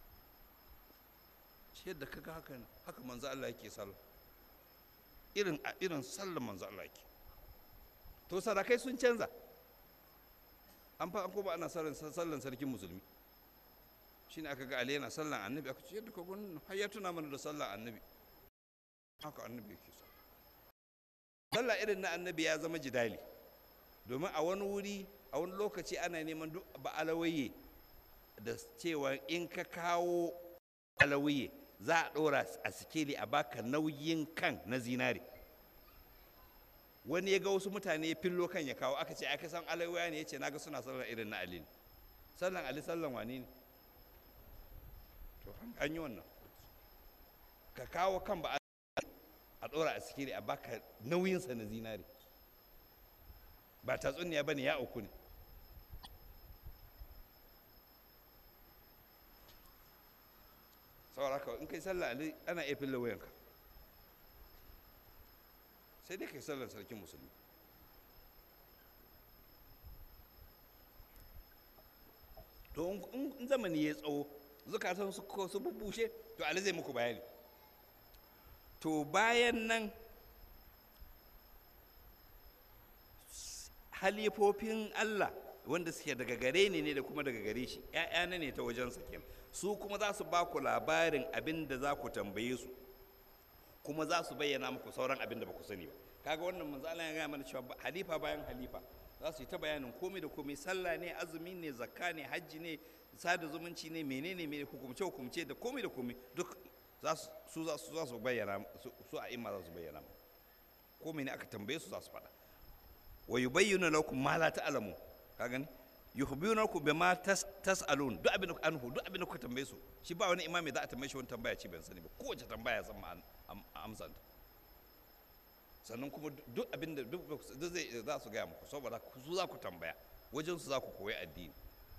shi yadda kaga haka ne haka manzo Allah yake sallah irin a irin sallar manzo Allah yake to sarakai sun canza an fa an ko ba ana sallan sallan sarkin musulmi shine aka ga ali yana sallan annabi aka ce yadda ka gun har ya tuna mana da sallan annabi haka annabi yake so sallah irin na annabi ya zama jidali domin a wani wuri a wani lokaci ana neman duk ba alawaye da cewa in ka kawo alawaye za a ɗora a sikeli a baka nauyin kan na zinari wani ya ga wasu mutane fillo kan ya kawo aka ce aka san alaiwaya ne ya ce naga suna sallar irin na ali ne sallan ali sallan wani ne to an yi wannan ka kawo kan ba a ɗora a sikeli a baka nauyinsa na zinari ba tatsuniya ba ne ya uku ne saboda haka in kai sallah ali ana iya fille wayanka sai dai kai sallar sarkin musulmi to in zamani ya tsawo zukatan su ko su bubushe to ali zai muku bayani to bayan nan halifofin Allah wanda suke daga gare ni ne da kuma daga gare shi ‘ya'yana ne ta wajen sakin su kuma za su ba ku labarin abin da za ku tambaye su kuma za su bayyana muku sauran abin da ba ku sani ba kaga wannan manzo Allah ya gaya mana cewa halifa bayan halifa za su yi ta bayanin komai da komai sallah ne azumi ne zakka ne hajji ne sada zumunci ne menene ne hukumce hukumce da komai da komai duk za su za su za su bayyana su a imma za su bayyana komai ne aka tambaye su za su faɗa wa yubayyinu lakum ma la ta'lamu ka gani yukhbirunakum bima tas'alun duk abin da anhu duk abin da kuka tambaye su shi ba wani imami za a tambaye shi wani tambaya ce ban sani ba kowace tambaya san ma amsan ta sannan kuma duk abin da duk zai za su gaya muku saboda su za ku tambaya wajen su za ku koyi addini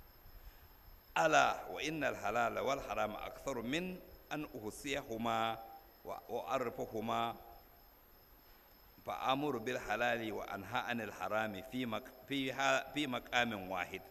ala wa innal halala wal harama aktharu min an uhsiyahuma wa arifahuma فأمر بالحلال وأنهى عن الحرام في مك في في مقام واحد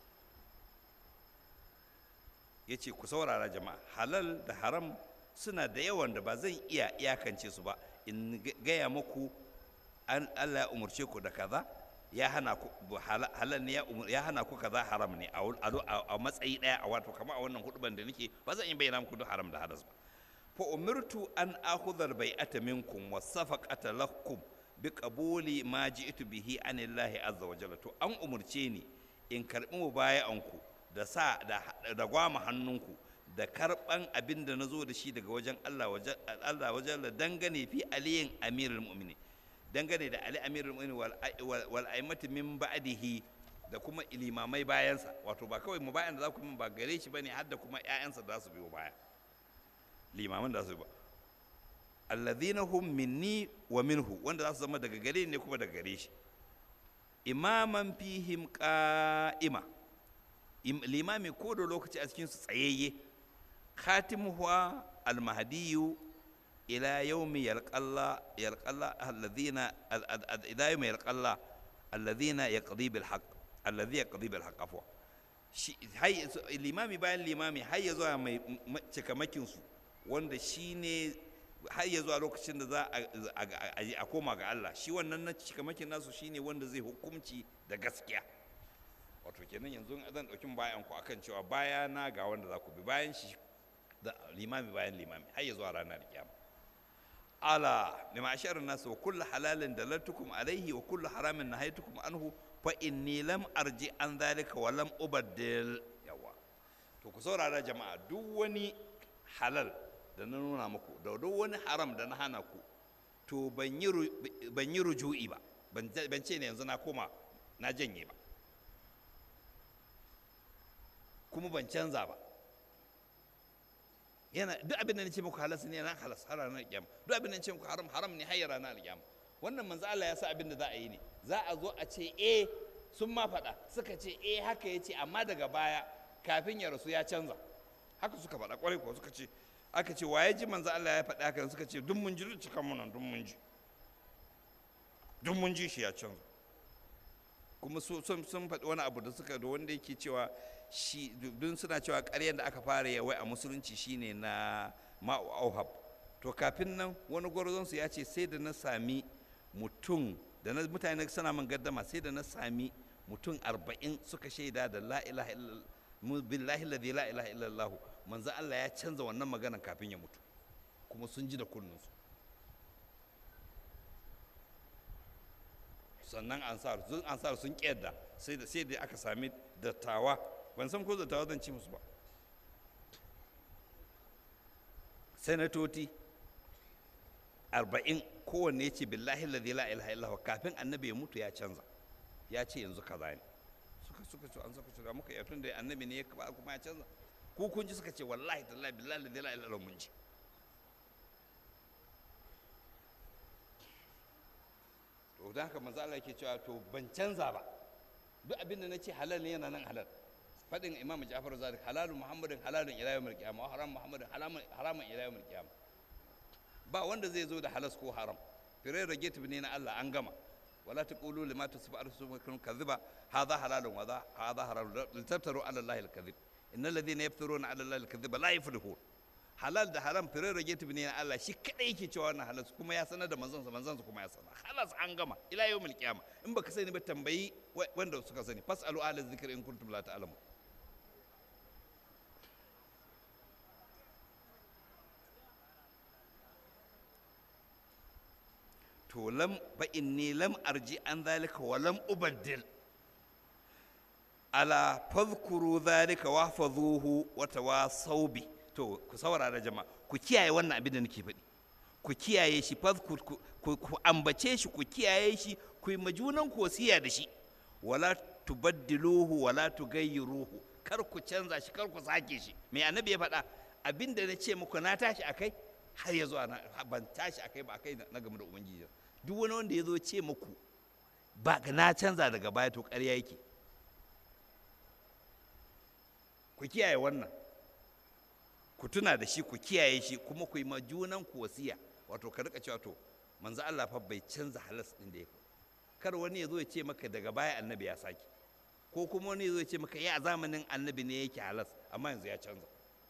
yace ku saurara jama'a halal da haram suna da yawan da ba zan iya iyakance su ba in gaya muku an Allah ya umarce ku da kaza ya hana ku halal ne ya hana ku kaza haram ne a matsayi daya a wato kamar a wannan huduban da nake ba zan iya bayyana muku duk haram da hadas ba fa umirtu an akhudha al-bai'ata minkum wa safaqata lakum bi qabuli ma ji'tu bihi anillahi azza wa jalla to an umurce ni in karbi mubaya'anku da sa da da gwama hannunku da karban abin da nazo da shi daga wajen Allah wajen Allah wajen dangane fi aliyin amirul mu'minin dangane da ali amirul mu'minin wal wal aimati min ba'dihi da kuma ilimamai bayansa wato ba kawai mubayan da za ku min ba gare shi bane har da kuma ƴaƴansa da za su biyo baya limaman da su ba alladhina hum minni wa minhu wanda za su zama daga gare ne kuma daga gare shi imaman fihim qa'ima limami ko da lokaci a cikin su tsayayye khatimuha almahdiyu ila yawmi yalqalla yalqalla alladhina ila yawmi yalqalla alladhina yaqdi bil haqq alladhi yaqdi bil haqq afwa limami bayan limami har ya zuwa mai cikamakin su wanda shi ne har ya zuwa lokacin da za a koma ga Allah shi wannan na cikamakin nasu shi ne wanda zai hukumci da gaskiya wato kenan yanzu zan ɗauki bayan ku akan cewa baya na ga wanda za ku bi bayan shi da limami bayan limami har ya zuwa ranar kiyama ala bi ma'asharin nasu wa kullu halalin dalaltukum alaihi wa kullu haramin nahaytukum anhu fa inni lam arji an zalika wa lam ubaddil yawa to ku saurara jama'a duk wani halal da na nuna muku da duk wani haram da na hana ku to ban yi ruju'i ba ban ce ne yanzu na koma na janye ba kuma ban canza ba yana duk abin da nace muku halas ne na halas har ranar kiyama duk abin da nace muku haram haram ne har ranar kiyama wannan manzo Allah ya sa abin da za a yi ne za a zo a ce eh sun ma faɗa suka ce eh haka yace amma daga baya kafin ya rasu ya canza haka suka faɗa kwarai ko suka ce aka ce waye ji manzo Allah ya faɗa haka suka ce duk mun ji duk cikan mun duk mun ji duk mun ji shi ya canza kuma sun sun faɗi wani abu da suka da wanda yake cewa shi dun suna cewa ƙaryar da aka fara yi wai a musulunci shine na ma'u auhab to kafin nan wani gwarzon su ya ce sai da na sami mutum da na mutane suna man gaddama sai da na sami mutum arba'in suka shaida da la ilaha illallah billahi alladhi la ilaha illallah manzo Allah ya canza wannan maganan kafin ya mutu kuma sun ji da kunnunsu sannan ansar sun ansar sun kyadda sai da sai da aka sami dattawa ban san ko dattawa zan ci musu ba sanatoti arba'in kowanne ya ce billahi ladhi la ilaha illa kafin annabi ya mutu ya canza ya ce yanzu kaza ne suka suka ce an saka ce muka yi tun da annabi ne ya kuma ya canza ku kun ji suka ce wallahi tallahi billahi ladhi la ilaha illa mun ji to dan haka manzo Allah yake cewa to ban canza ba duk abin da nace halal ne yana nan halal fadin imam Ja'far Sadiq halalun muhammadin halalun ila yawmil qiyamah wa haram muhammadin haramun ila yawmil qiyamah ba wanda zai zo da halas ko haram firai rage ne na Allah an gama wala taqulu lima tasfu arsukum kadhiba hadha halalun wa hadha haram litaftaru ala allahi alkadhib innal ladhina yaftaruna ala allahi alkadhiba la yuflihun halal da haram firai rage ne na Allah shi kadai yake cewa wannan halas kuma ya sanar da manzon sa manzon sa kuma ya sanar halas an gama ila yawmil qiyamah in baka sani ba tambayi wanda suka sani fasalu ahla dhikri in kuntum la ta'lamun to lam fa inni lam arji an zalika wa lam ubaddil ala fadhkuru zalika wa fadhuhu wa tawasaw bi to ku saurara jama'a ku kiyaye wannan abin da nake faɗi ku kiyaye shi fadhkur ku ambace shi ku kiyaye shi ku yi majunan ku wasiya da shi wala tubaddiluhu wala tugayyiruhu kar ku canza shi kar ku sake shi me annabi ya faɗa abin da na ce muku na tashi akai har ya zuwa ban tashi akai ba akai na game da ubangiji duk wani wanda ya zo ce muku ba na canza daga baya to ƙarya yake ku kiyaye wannan ku tuna da shi ku kiyaye shi kuma ku yi ma junan ku wasiya wato ka rika cewa to manzo Allah fa bai canza halas din da ya kar wani ya zo ya ce maka daga baya annabi ya sake ko kuma wani ya zo ya ce maka ya zamanin annabi ne yake halas amma yanzu ya canza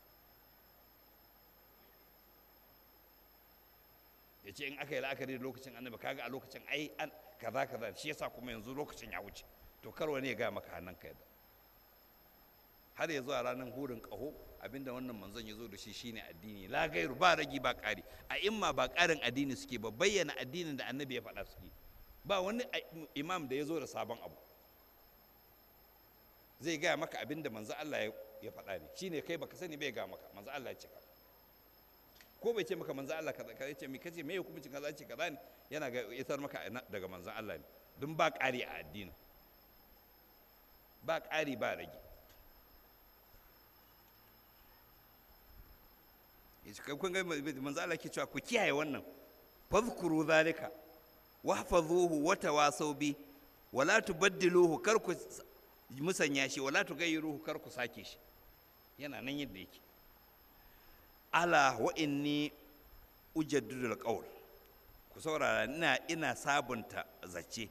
ya ce in aka yi la'akari da lokacin annabi kaga a lokacin ai an kaza kaza shi yasa kuma yanzu lokacin ya wuce to kar wani ya ga maka hannun ka yadda har ya zuwa ranar hurin ƙaho abinda wannan manzon ya zo da shi shine addini la gairu ba ragi ba ƙari a imma ba ƙarin addini suke ba bayyana addinin da annabi ya faɗa suke ba wani imam da ya zo da sabon abu zai gaya maka abinda manzo Allah ya faɗa ne shine kai baka sani bai ga maka manzo Allah ya cika ko bai ce maka manzo Allah kaza kaza ce me kace me hukuncin kaza ce kaza ne yana ga isar maka daga manzo Allah ne dun ba ƙari a addini ba ƙari ba rage kun ga manzo Allah ke cewa ku kiyaye wannan fadhkuru zalika wahfazuhu wa tawasaw bi wala tubaddiluhu kar ku musanya shi wala tugayyiruhu kar ku sake shi yana nan yadda yake ala wa inni ujaddidul qawl ku saurara ina ina sabunta zace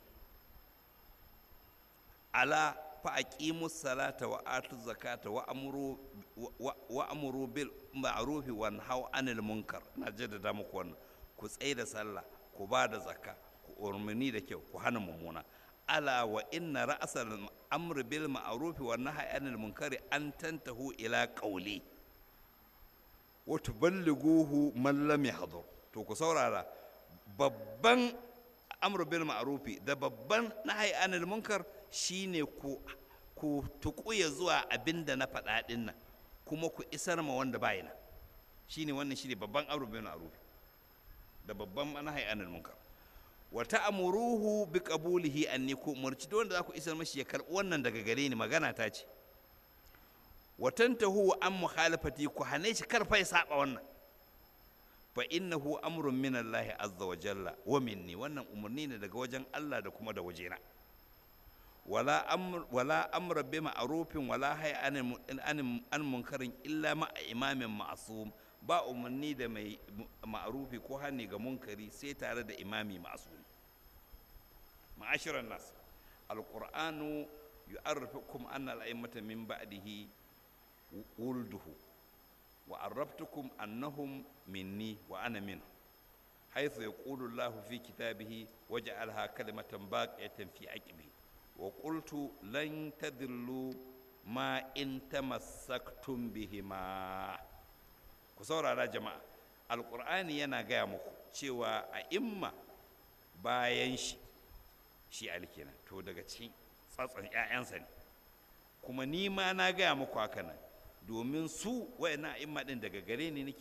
ala fa aqimu salata wa atu zakata wa amuru wa amuru bil ma'ruf wa nahaw anil munkar na jaddada muku wannan ku tsaye da sallah ku ba da zakka ku umarni da kyau ku hana mummuna ala wa inna ra'sal amri bil ma'ruf wa nahy anil munkari an tantahu ila qawli wa tuballighuhu man lam yahdhur to ku saurara babban amru bil ma'rufi da babban nahy anil munkar shine ku ku tukuya zuwa abinda na faɗa ɗin nan kuma ku isar ma wanda bai nan shine wannan shine babban amru bil ma'ruf da babban nahy anil munkar wa ta'muruhu bi qabulihi anni ku umurci wanda za ku isar mashi ya karbi wannan daga gare ni magana ta ce wa tantahu an mukhalafati ku hane shi karfa ya saba wannan fa innahu amrun min Allah azza wa jalla wa minni wannan umurni ne daga wajen Allah da kuma da wajena wala amr wala amra bi ma'rufin wala hay an an munkarin illa ma imamin ma'sum ba umarni da mai ma'rufi ko hani ga munkari sai tare da imami ma'sum ma'ashiran nas alqur'anu yu'arrifukum anna al-a'immata min ba'dihi wulduhu wa arrabtukum annahum minni wa ana min حيث يقول الله في كتابه وجعلها كلمة باقية في عقبه وقلت لن تذلوا ما إن تمسكتم بهما كسورة على جماعة القرآن ينا muku cewa a imma bayan shi shi alkina to daga cikin tsatson 'ya'yansa ne kuma ni ma na gaya muku haka nan domin su wayannan imma din daga gare ni nake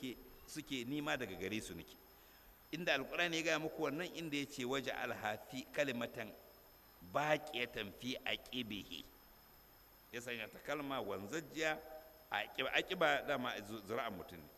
suke nima daga gare su nake inda alkurani ya gaya muku wannan inda ya ce waje alhafi kalimatan baƙiyatan fi aqibihi ya sanya ta kalma wanzajjiya a aqiba aqiba dama zura'an mutum ne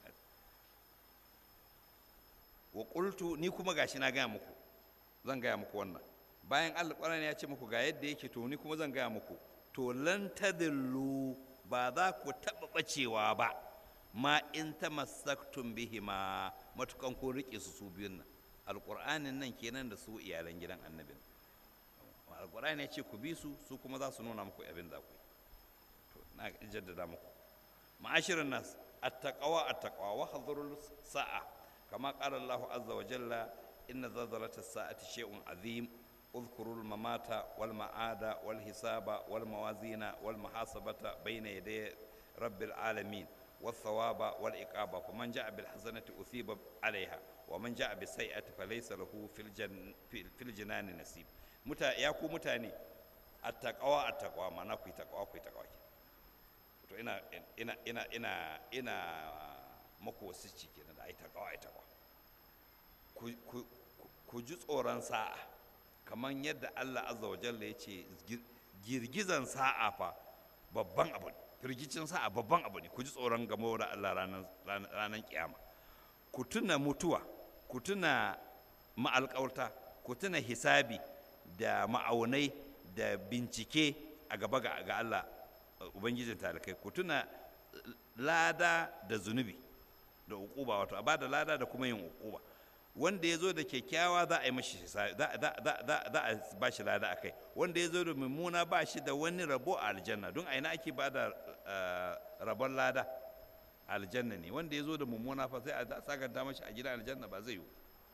wa qultu ni kuma gashi na gaya muku zan gaya muku wannan bayan alkurani ya ce muku ga yadda yake to ni kuma zan gaya muku to lan tadillu ba za ku taɓa ɓacewa ba ma in tamassaktum bihima matukan ko rike su su biyun nan alƙur'anin nan kenan da su iyalan gidan annabin alƙur'ani ya ce ku bi su su kuma za su nuna muku abin da ku yi to na jaddada muku ma'ashirin nas attaqwa attaqwa wa hadhurul sa'a kama qala Allah azza wa jalla inna zalzalata as-sa'ati shay'un azim اذكروا الممات والمعاد والحساب والموازين والمحاسبة بين يدي رب العالمين والثواب والإقابة فمن جاء بالحسنة أثيب عليها ومن جاء بالسيئة فليس له في الجن في الجنان نصيب متى ياكو متاني التقوى التقوى ما نكوي تقوى كوي تقوى to ina ina ina ina ina maku wasici kenan da ai taqwa ai taqwa ku ku ji tsoron sa'a kamar yadda Allah azza wa jalla ya ce girgizan sa'a fa babban abu ne firgicin sa'a babban abu ne ku ji tsoron gamo da Allah ranar kiyama ku tuna mutuwa ku tuna ma'alƙauta ku tuna hisabi da ma'aunai da bincike a gaba ga Allah ubangijin talikai ku tuna lada da zunubi da ukuba wato a ba da lada da kuma yin ukuba wanda ya zo da kyakkyawa za a yi mashi za a ba shi lada a kai wanda ya zo da mummuna ba shi da wani rabo a aljanna don a ina ake ba da rabon lada aljanna ne wanda ya zo da mummuna fa sai a sakanta mashi a gidan aljanna ba zai yi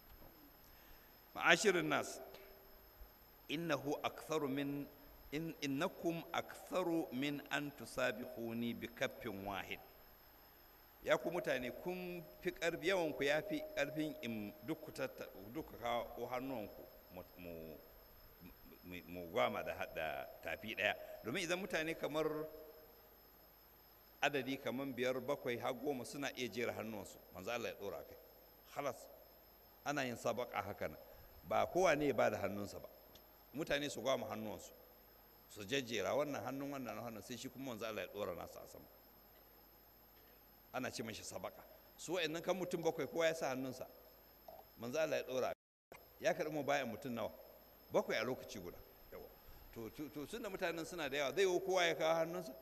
ma'ashirin nas innahu aktharu min in innakum aktharu min an tusabihuni bi kaffin wahid ya ku mutane kun fi ƙarfi yawanku ya fi ƙarfin in duk ku kawo hannuwanku mu gwama da tafi ɗaya domin idan mutane kamar adadi kamar biyar bakwai har goma suna iya jera hannuwansu manzo Allah ya ɗora kai halas ana yin sabaka haka nan ba kowa ne ba da hannunsa ba mutane su gwama hannuwansu su jejjera wannan hannun wannan hannun sai shi kuma manzo Allah ya ɗora nasa a sama ana ce mashi sabaka su wa'annan kan mutum bakwai kowa ya sa hannunsa manzo Allah ya dora ya karɓi mu bayan mutum nawa bakwai a lokaci guda yawa to to tunda mutanen suna da yawa zai yi kowa ya kawo hannunsa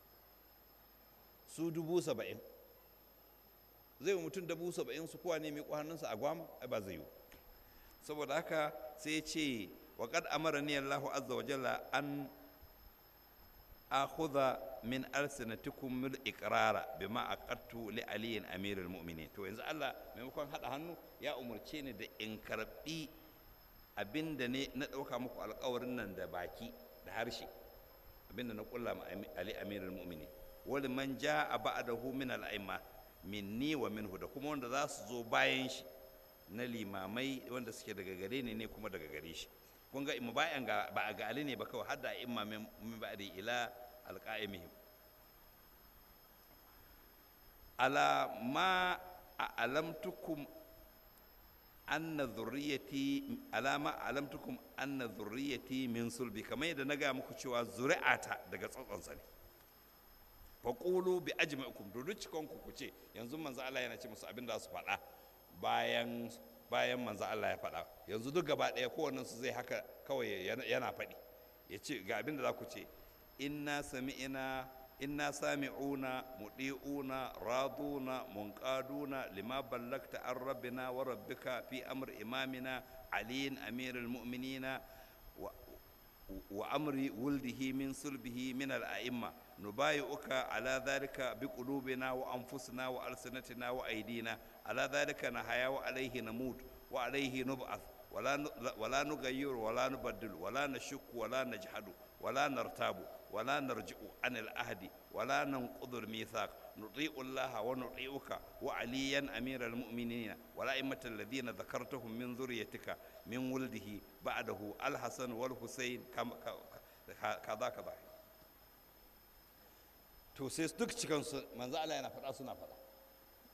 su dubu saba'in zai yi mutum dubu saba'in su kowa ne miƙo hannunsa a gwama ai ba zai yi saboda haka sai ya ce wa qad amarani Allahu azza wa jalla an akhudha min alsinatikum mil iqrara bima aqattu li aliyin amirul mu'minin to yanzu Allah maimakon hada hannu ya umurce ni da in karbi abinda ne na dauka muku alƙawarin nan da baki da harshe abinda na kulla ma ali amirul mu'minin wal man jaa ba'dahu min al-a'imma minni wa minhu da kuma wanda za su zo bayan shi na limamai wanda suke daga gare ni ne kuma daga gare shi kun ga imma bayan ga ba ga ali ne ba kawai hadda imma min ba'di ila alqa'imihim ala ma alamtukum anna dhurriyyati ala ma alamtukum anna dhurriyyati min sulbi kamar yadda na ga muku cewa zuri'ata daga tsatsonsa ne fa qulu bi ajma'ikum to duk cikon ku ce yanzu manzo Allah yana ce musu abin da su faɗa bayan bayan manzo Allah ya faɗa yanzu duk gaba ɗaya kowannen su zai haka kawai yana faɗi ya ce ga abin da za ku ce inna sami'ina inna sami'una mudi'una raduna munqaduna lima ballagta an rabbina wa rabbika fi amr imamina aliyin amirul mu'minina wa amri wuldihi min sulbihi min al'a'imma nubayi'uka ala dhalika biqulubina wa anfusina wa alsinatina wa aydina ala dhalika nahaya wa alayhi namut wa alayhi nub'ath ولا ولا نغير ولا نبدل ولا نشك ولا نجحد ولا نرتاب ولا نرجع عن العهد ولا ننقض الميثاق نطيع الله ونطيعك وعليا امير المؤمنين والائمه الذين ذكرتهم من ذريتك من ولده بعده الحسن والحسين كذا كذا to sai duk cikin su manzo Allah yana faɗa suna faɗa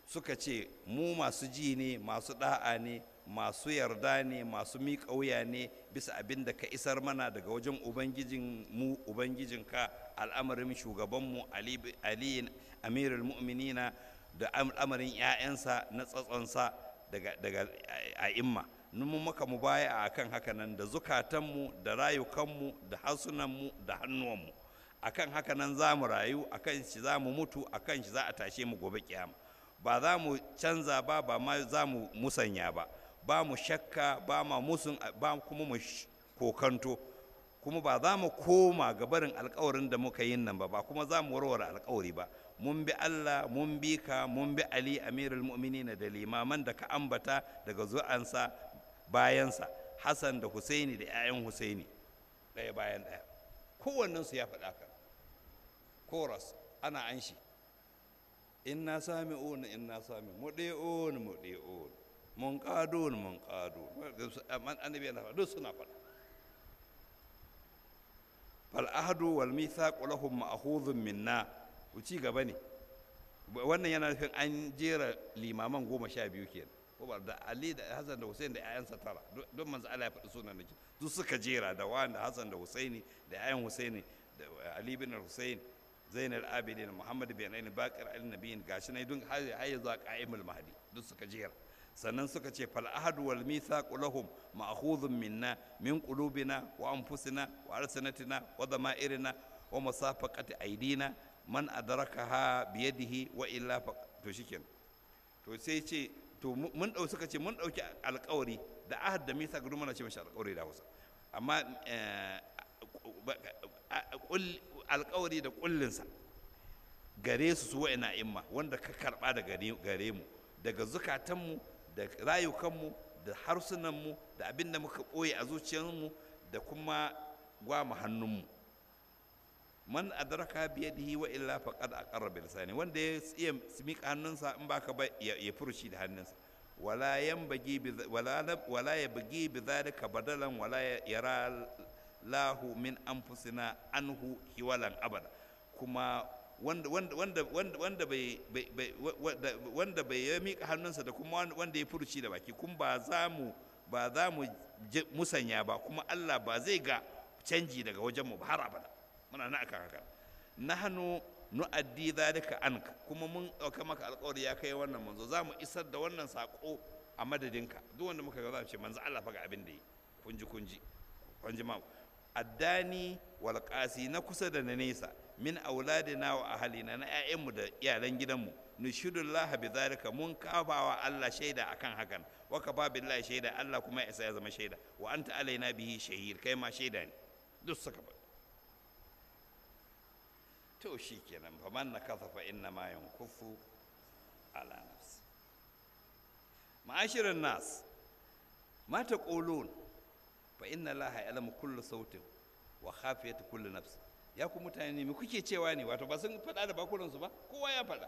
suka ce mu masu ji ne masu da'a ne masu yarda ne masu miƙa wuya ne bisa abin da ka isar mana daga wajen ubangijin mu ubangijinka al'amarin shugabanmu ali amirul mu'minina da al'amarin 'ya'yansa na tsatsonsa daga daga a'imma mun maka mu baya a kan haka nan da zukatanmu da rayukanmu da harsunanmu da hannuwanmu akan haka nan za mu rayu akan shi za mu mutu akan shi za a tashe mu gobe kiyama ba za mu canza ba ba ma za mu musanya ba ba mu shakka ba ma musun ba kuma mu kokanto kuma ba za mu koma ga barin alkawarin da muka yin nan ba ba kuma za mu warware alkawari ba mun bi Allah mun bi ka mun bi Ali Amirul Mu'minin da limaman da ka ambata daga zu'ansa bayansa Hassan da Husaini da 'ya'yan Husaini ɗaya bayan ɗaya kowannensu ya faɗa ka koras ana an shi inna sami'un inna sami mudi'un mudi'un mun qadun mun qadun annabi yana duk suna faɗa fal ahdu wal mithaq lahum ma'khudhun minna ci gaba ne wannan yana nufin an jera limaman goma sha biyu kenan ko ba da Ali da Hassan da Hussein da ƴaƴansa tara don manzo Allah ya faɗi sunan nake duk suka jera da wanda Hassan da Husaini da ƴaƴan Husaini da Ali bin Hussein Zainal Abidin Muhammad bin Ain Bakir al Nabiyin gashi ne dun har ya zuwa Qa'imul Mahdi duk suka jera sannan suka ce fal ahadu wal mithaq lahum ma'khudhun minna min qulubina wa anfusina wa alsanatina wa dhama'irina wa musafaqati aidina man adrakaha biyadihi wa illa to shikenan to sai ce to mun dau suka ce mun dauki alƙawari da ahad da mithaq duk muna ce mashi alƙawari da Hausa amma alƙawari da kullinsa gare su su wa'ina imma wanda ka karba da gare mu daga zukatanmu da rayukanmu da harsunanmu da abin da muka ɓoye a zuciyarmu da kuma gwama hannunmu man adraka biyadihi wa illa faqad aqarra bi lisani wanda ya iya mika hannunsa in baka ba ya furuci da hannunsa wala yanbaghi bi wala wala yabghi bi dhalika badalan wala yara lahu min anfusina anhu hiwalan abada kuma wanda wanda wanda wanda wanda bai wanda bai ya mika hannunsa da kuma wanda ya furuci da baki kuma ba za mu ba za mu musanya ba kuma Allah ba zai ga canji daga wajen mu ba har abada muna na akan haka nahnu nu'addi dhalika anka kuma mun dauka maka alƙawari ya kai wannan manzo za mu isar da wannan sako a madadinka duk wanda muka ga za mu ce manzo Allah fa ga abin da yi kunji kunji kunji ma addani wal qasi na kusa da na nesa min auladina wa ahalina na ƴaƴanmu da iyalan gidanmu nushidullah bi zalika mun kafawa Allah shaida akan hakan wa kafa billahi shaida Allah kuma ya isa ya zama shaida wa anta alaina bihi shahid kai ma shaida ne duk suka ba to shikenan fa man nakatha fa inna ma yankufu ala nafsi ma'ashirin nas ma taqulun fa inna allaha ya'lamu kullu sautin wa khafiyatu kullu nafsin ya ku mutane ne me kuke cewa ne wato ba sun faɗa da bakunansu ba kowa ya faɗa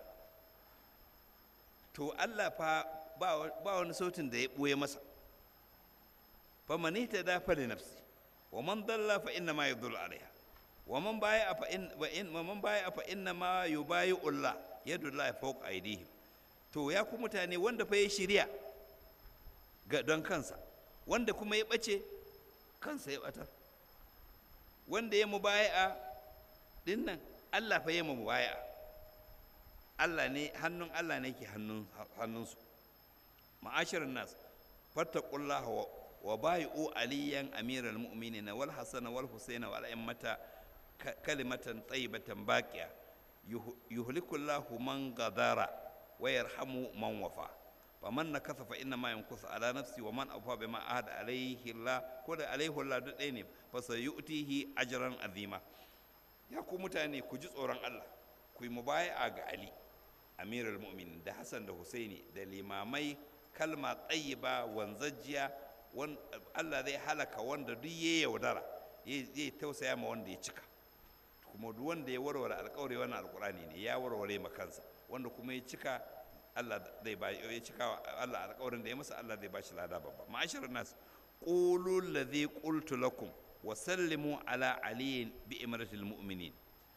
to Allah fa ba wani sautin da ya ɓoye masa fa man ihtada fa li nafsi wa man dalla fa inna ma yadullu alaiha wa man baya fa in wa in wa man baya fa inna ma yubayu Allah yadu Allah fawqa aydihim to ya ku mutane wanda fa ya shirya ga don kansa wanda kuma ya bace kansa ya batar wanda ya mubaya'a din nan Allah fa ya mubaya'a Allah ne hannun Allah ne ke hannun hannunsu ma'ashirin nas fattaqullaha wa wa bai'u aliyan amiral mu'minina wal hasana wal husaina wal a'immata kalimatan tayyibatan baqiya yuhlikullahu man gadara wa yarhamu man wafa faman nakasa fa inna ma yankusu ala nafsi wa man afa bima ahada alaihi Allah ko da alaihi Allah duk ɗaya ne fa sayutihi ajran azima ya ku mutane ku ji tsoron Allah ku yi mubaya'a ga Ali amirul mu'minin da Hassan da Husaini da limamai kalma tayyiba wanzajjiya Allah zai halaka wanda duk ya yaudara zai tausaya ma wanda ya cika kuma duk wanda ya warware alkawari wannan alkurani ne ya warware ma kansa wanda kuma ya cika Allah zai ba ya cika Allah alkawarin da ya masa Allah zai ba shi lada babba ma'asharun nas qulu alladhi qultu lakum wa sallimu ala aliyin bi imratil mu'minin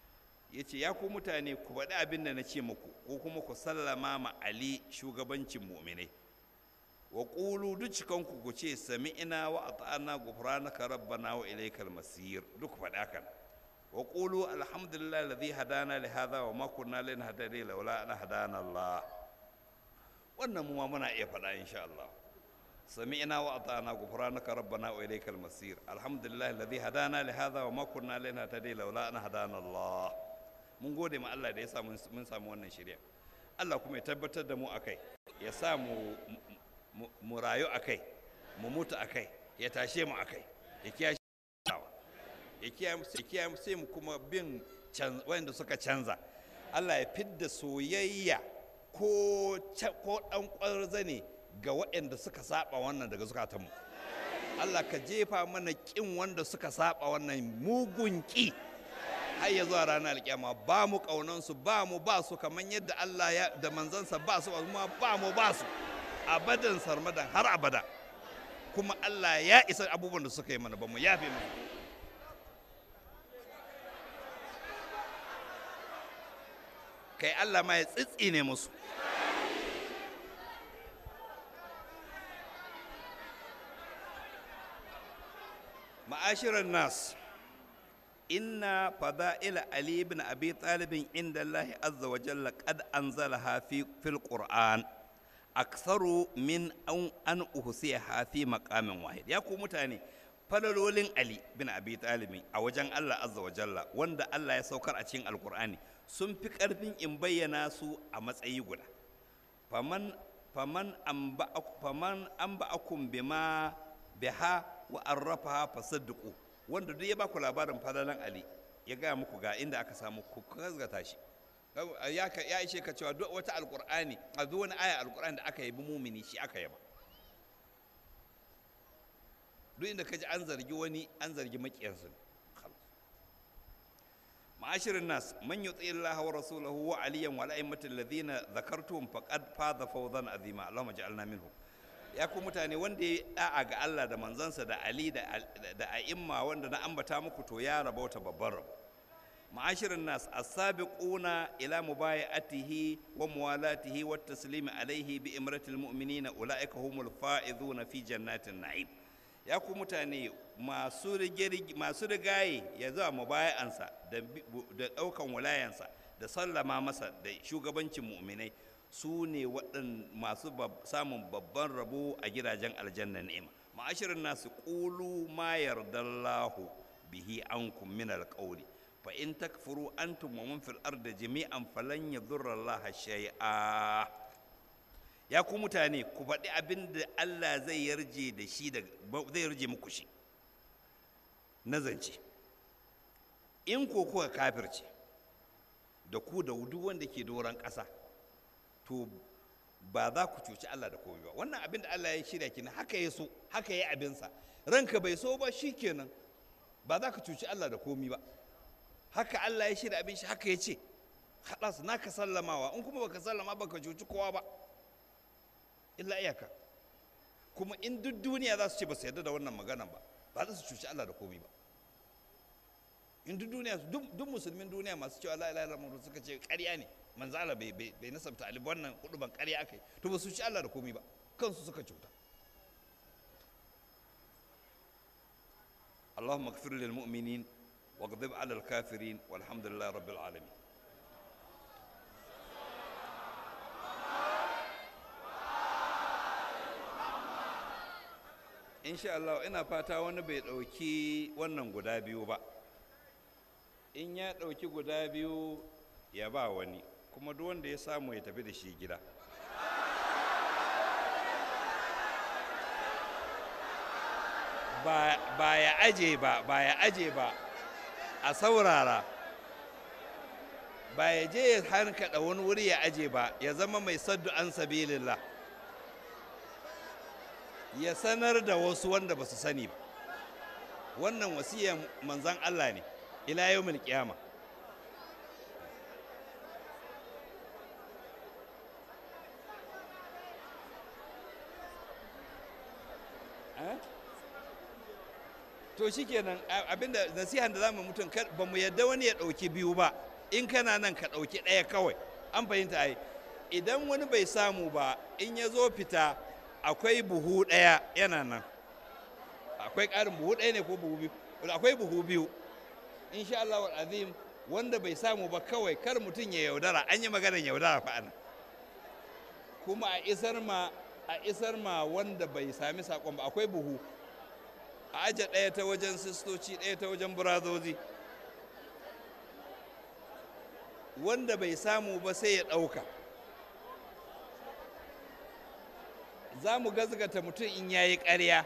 ya ce ya ku mutane ku faɗi abin da na ce muku ko kuma ku sallama ma ali shugabancin mu'minai wa ƙulu duk cikanku ku ce sami ina wa ata'ana gufranaka rabbana wa ilaikal masir duk faɗi hakan wa ƙulu alhamdulillah alladhi hadana li hadha wa ma kunna linahtadiya laula an hadana Allah wannan mu ma muna iya faɗa insha Allah سمعنا وأطعنا غفرانك ربنا وإليك المصير الحمد لله الذي هدانا لهذا وما كنا لنهتدي لولا أن هدانا الله mun gode ma Allah da ya sa mun samu wannan shirya Allah kuma ya tabbatar da mu akai ya sa mu mu rayu akai mu mutu akai ya tashe mu akai ya kiyashe ya kiyaye sai mu kuma bin wanda suka canza Allah ya fidda soyayya ko ko dan kwarza ne ga waɗanda suka saba wannan daga zukatanmu Allah ka jefa mana ƙin wanda suka saba wannan mugun ƙi har ya zuwa ranar alƙiyama ba mu ƙaunansu ba mu ba su kamar yadda Allah ya da manzansa ba su kuma ba mu ba su abadan sarmadan har abada kuma Allah ya isa abubuwan da suka yi mana ba mu yafe mu kai Allah ma ya tsitsine musu معاشر الناس إن فضائل علي بن أبي طالب عند الله عز وجل قد أنزلها في في القرآن أكثر من أن أن أحصيها في مقام واحد يا متاني falalolin Ali bin Abi Talib a wajen Allah azza wa jalla wanda Allah ya saukar a cikin Alkur'ani sun fi ƙarfin in bayyana su a matsayi guda faman faman amba faman amba akum bima biha wa arrafaha fasaddiqu wanda duk ya baku labarin fadalan ali ya gaya muku ga inda aka samu ku kazgata shi ya ya ishe ka cewa duk wata alqur'ani a duk wani aya alqur'ani da aka yabi mumini shi aka yaba duk inda kaji an zargi wani an zargi makiyansu معاشر الناس من يطيع الله ورسوله وعليا والأئمة الذين ذكرتهم فقد فاز فوزا عظيما اللهم اجعلنا منهم ya ku mutane wanda ya da'a ga Allah da manzansa da Ali da a'imma wanda na ambata muku to ya raba wata babban rabo ma'ashirin nas as-sabiquna ila mubayatihi wa muwalatihi wa taslimi alaihi bi imratil mu'minina ulaika humul faizuna fi jannatin na'im ya ku mutane masu masu rigaye ya zuwa mubayansa da da daukan walayansa da sallama masa da shugabancin mu'minai su ne waɗan masu samun babban rabo a gidajen aljanna ni'ima ma'ashirin nasu ƙulu ma yardallahu bihi ankum min alqawli fa in takfuru antum wa man fil ardi jami'an falan yadurra Allah shay'a ya ku mutane ku faɗi abin da Allah zai yarje da shi da zai yarje muku shi na zance in ko kuka kafirce da ku da duk wanda ke doron ƙasa to ba za ku cuci Allah da komai ba wannan abin da Allah ya shirya kina haka ya so haka ya abinsa ranka bai so ba shikenan ba za ka cuci Allah da komai ba haka Allah ya shirya abin shi haka ya ce haɗa naka sallamawa in kuma baka sallama baka cuci kowa ba illa iyaka kuma in duk duniya za su ce ba su yarda da wannan magana ba ba za su cuci Allah da komai ba in duk duniya duk musulmin duniya masu cewa la ilaha illallah suka ce ƙarya ne manzo Allah bai bai nasabta ali wannan hudu ban ƙarya akai to ba su ci Allah da komai ba kansu suka cuta اللهم اغفر للمؤمنين واغضب على الكافرين والحمد لله رب العالمين insha Allah ina fata wani bai ɗauki wannan guda biyu ba in ya ɗauki guda biyu ya ba wani kuma duk wanda ya samu ya tafi da shi gida ba ya aje ba ba ya aje ba a saurara ba ya je ya hankaɗa wani wuri ya aje ba ya zama mai saddu an sabilillah ya sanar da wasu wanda ba su sani ba wannan wasiyan manzan Allah ne ila yau qiyama to shikenan abinda nasihan da zamu mutum ba mu yadda wani ya ɗauki biyu ba in kana nan ka ɗauki ɗaya kawai an fahimta ai idan wani bai samu ba in ya zo fita akwai buhu ɗaya yana nan akwai ƙarin buhu ɗaya ne ko buhu biyu akwai buhu biyu insha Allah azim wanda bai samu ba kawai kar mutum ya yaudara an yi maganar yaudara fa ana kuma a isar ma a isar ma wanda bai sami sakon ba akwai buhu a aje ɗaya ta wajen sistoci ɗaya ta wajen burazozi wanda bai samu ba sai ya ɗauka za mu gazgata mutum in ya yi ƙarya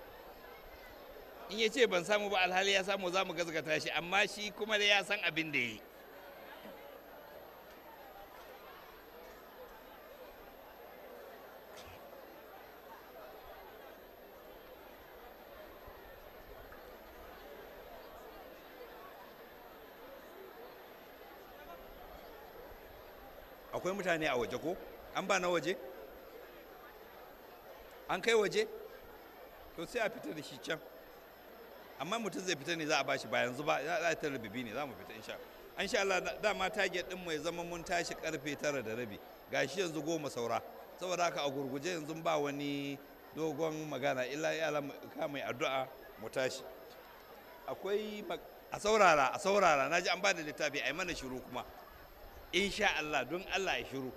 in ya ce ban samu ba alhali ya samu za mu gazgata shi amma shi kuma da ya san abin da ya yi akwai mutane a waje ko an ba na waje an kai waje to sai a fita da shi can amma mutum zai fita ne za a bashi ba yanzu ba za a tara bibi ne za mu fita insha an sha Allah dama target din mai zama mun tashi karfe tara da rabi gashi yanzu goma saura saboda haka a gurguje yanzu ba wani dogon magana illa ya ka mai addu'a mu tashi akwai a saurara a saurara naji an ba da littafi a yi mana shiru kuma insha Allah don Allah ya shiru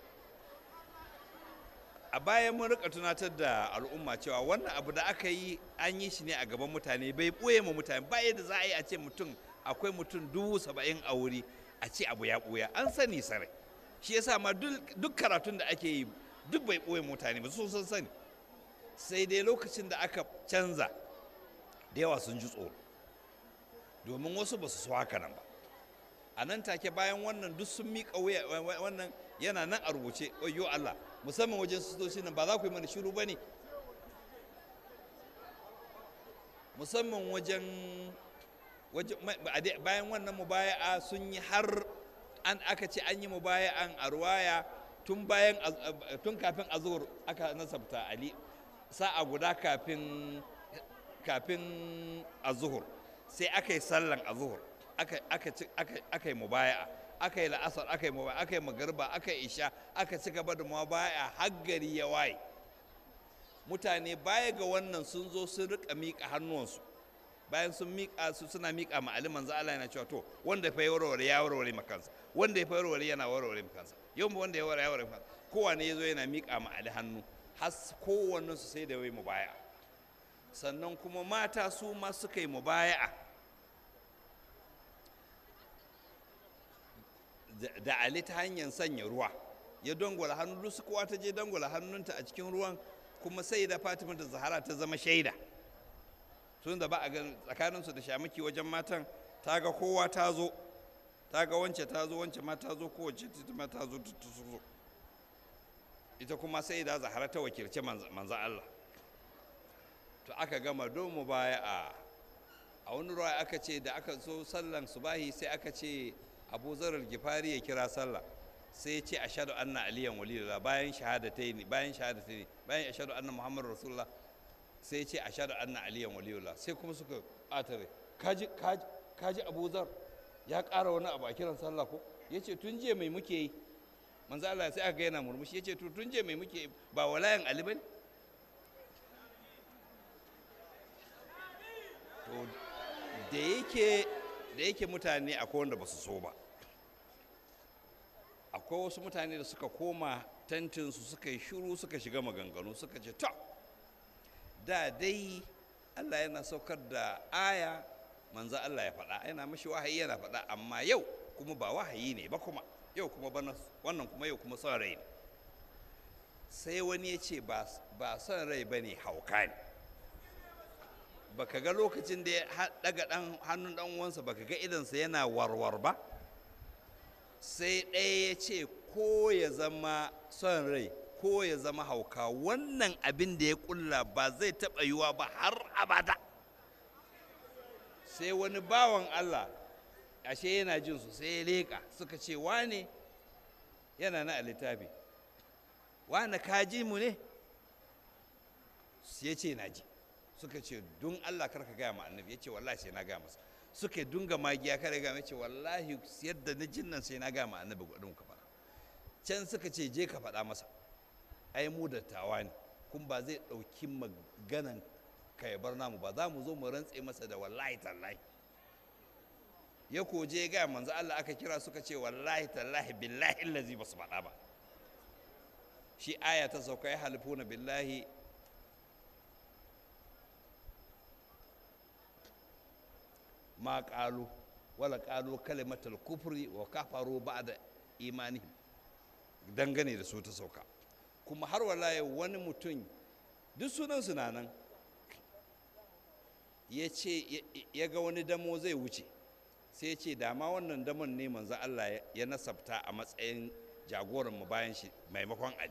a bayan mun rika tunatar da al'umma cewa wannan abu da aka yi an yi shi ne a gaban mutane bai ɓoye ma mutane ba yadda za a yi a ce mutum akwai mutum dubu saba'in a wuri a ce abu ya ɓoya an sani sarai shi yasa ma duk karatun da ake yi duk bai ɓoye mutane ba sun san sani sai dai lokacin da aka canza da yawa sun ji tsoro domin wasu ba su so haka nan ba a nan take bayan wannan duk sun miƙa wuya wannan yana nan a rubuce oyo Allah musamman wajen sitoci nan ba za ku yi mana shiru ba ne musamman wajen bayan wannan mubaya'a sun yi har an aka ce an yi mubaya'an a ruwaya tun bayan tun kafin azur aka nasabta ali sa'a guda kafin kafin azuhur sai aka yi sallan azuhur aka yi mubaya'a aka yi la'asar aka yi mubaya aka yi magarba aka yi isha aka ci gaba da mubaya har gari ya waye mutane baya ga wannan sun zo sun rika miƙa hannuwansu bayan sun miƙa su suna miƙa ma ali manzo Allah yana cewa to wanda fa warware ya warware makansa wanda ya fa warware yana warware makansa yau wanda ya warware ya warware makansa kowane ya zo yana miƙa ma ali hannu har kowannen su sai da wai mubaya sannan kuma mata su ma suka yi mubaya'a da ali ta hanyar sanya ruwa ya dangwala hannu duk kowa ta je dangwala hannunta a cikin ruwan kuma sai da fatima da zahara ta zama shaida tun da ba a gan tsakaninsu da shamaki wajen matan ta ga kowa ta zo ta ga wance ta zo wance ma ta zo kowace ta ma ta zo ta zo ita kuma sai da zahara ta wakilci manzan Allah to aka gama don mu baya a a wani ruwa aka ce da aka so sallan subahi sai aka ce abu zarar gifari ya kira sallah sai ya ce ashadu anna aliyan waliyullah bayan shahadatai ne bayan shahadatai ne bayan ashadu anna muhammadu rasulullah sai ya ce ashadu anna aliyan waliyullah sai kuma suka ɓatare kaji kaji kaji abu zar ya ƙara wani abu a kiran sallah ko ya ce tun jiya mai muke yi manzo Allah sai aka ga yana murmushi ya ce to tun jiya mai muke yi ba walayan ali bane to da yake da yake mutane akwai wanda ba su so ba akwai wasu mutane da suka koma tentinsu suka yi shuru suka shiga maganganu suka ce to da dai allah yana saukar da aya manzo allah ya faɗa yana mashi wahayi yana faɗa amma yau kuma ba wahayi ne ba kuma yau kuma bana wannan kuma yau kuma son rai ne sai wani ya ce ba son rai ba ne hauka ne baka ga lokacin da ya daga dan hannun dan uwansa baka ga idansa yana warwar ba sai ɗaya ya ce ko ya zama son rai ko ya zama hauka wannan abin da ya kulla ba zai taɓa yiwa ba har abada sai wani bawan Allah ashe yana jin su sai ya leƙa suka ce wane yana na a littafi wane ka ji mu ne ya ce na ji suka ce don Allah karka gaya ma annabi ya ce wallahi sai na gaya masa suka dunga magiya kare ga ce wallahi yadda na jin nan sai na ga ma annabi gudun ka fara can suka ce je ka faɗa masa ai mu dattawa ne kun ba zai ɗauki maganan ka ya bar namu ba za mu zo mu rantse masa da wallahi tallahi ya koje ga manzo Allah aka kira suka ce wallahi tallahi billahi allazi ba su faɗa ba shi aya ta sauka ya halifuna billahi ma ƙalu wala ƙalu kalimatul kufri wa kafaru ba'da imanihim dangane da su ta sauka kuma har walaye wani mutum duk sunan na nan ya ce ya ga wani damo zai wuce sai ya ce dama wannan damon ne manzo Allah ya nasabta a matsayin jagoranmu bayan shi maimakon Ali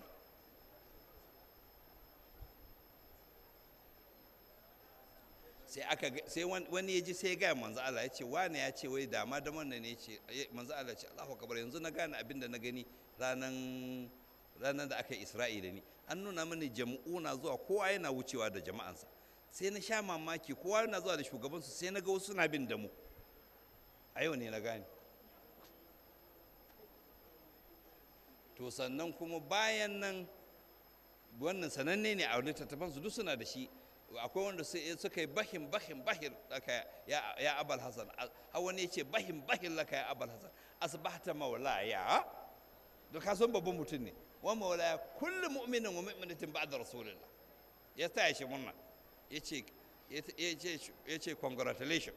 sai aka sai wani ya ji sai ya gaya manzo Allah ya ce wane ya ce wai dama damon ne ya ce manzo Allah ya ce Allahu akbar yanzu na gane abin da na gani ranan ranar da aka yi Isra'ila ne an nuna mini jama'u na zuwa kowa yana wucewa da jama'ansa sai na sha mamaki kowa yana zuwa da shugabansu sai na ga wasu suna bin da mu a yau ne na gane to sannan kuma bayan nan wannan sananne ne a littattafansu duk suna da shi akwai wanda suka yi bahin bahin bahin laka ya abal hasan har wani ya ce bahin bahin laka ya abal hasan asbahta maulaya da ka san babban mutum ne wa maulaya kullu mu'minin wa mu'minatin ba'da rasulillah ya taya shi murna yace yace congratulations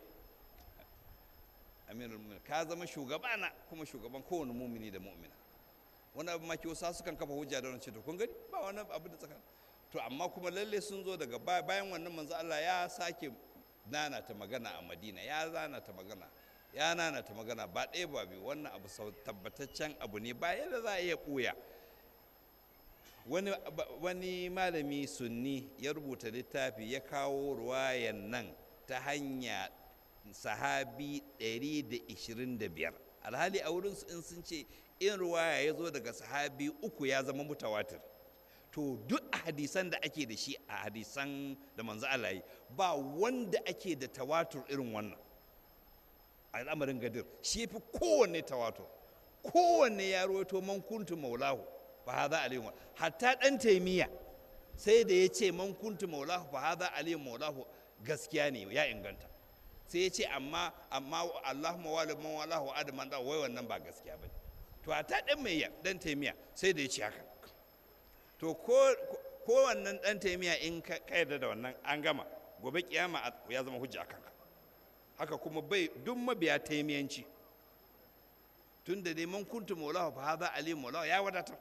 amirul mu'minin ka zama shugabana kuma shugaban kowane mumini da mu'mina wani abu maki wasu sukan kafa hujja da wani ce to kun gani ba wani abu da tsakanin to amma kuma lalle sun zo daga bayan wannan manzo Allah ya sake nana ta magana a Madina ya nana ta magana ya nana ta magana ba ɗaya ba biyu wannan abu sau tabbataccen abu ne ba yadda za a iya ɓuya wani wani malami sunni ya rubuta littafi ya kawo ruwayan nan ta hanya sahabi 125 alhali a wurin in sun ce in ruwaya ya zo daga sahabi uku ya zama mutawatir to duk a hadisan da ake da shi a hadisan da manzo Allah yi ba wanda ake da tawatur irin wannan al'amarin gadir shi fi kowanne tawatur kowanne ya rawaito man kuntu maulahu fa hadha alayhi hatta dan taimiya sai da ya ce man kuntu maulahu fa hadha alayhi maulahu gaskiya ne ya inganta sai ya ce amma amma Allahumma wali man walahu adaman da wai wannan ba gaskiya bane to hatta dan mai dan taimiya sai da ya ce haka to ko wannan dan taimiya in ka yarda da wannan an gama gobe kiyama ya zama hujja kanka haka kuma bai duk mabiya taimiyanci tun da neman kuntu maulahu fa hadha ali maulahu ya wadatar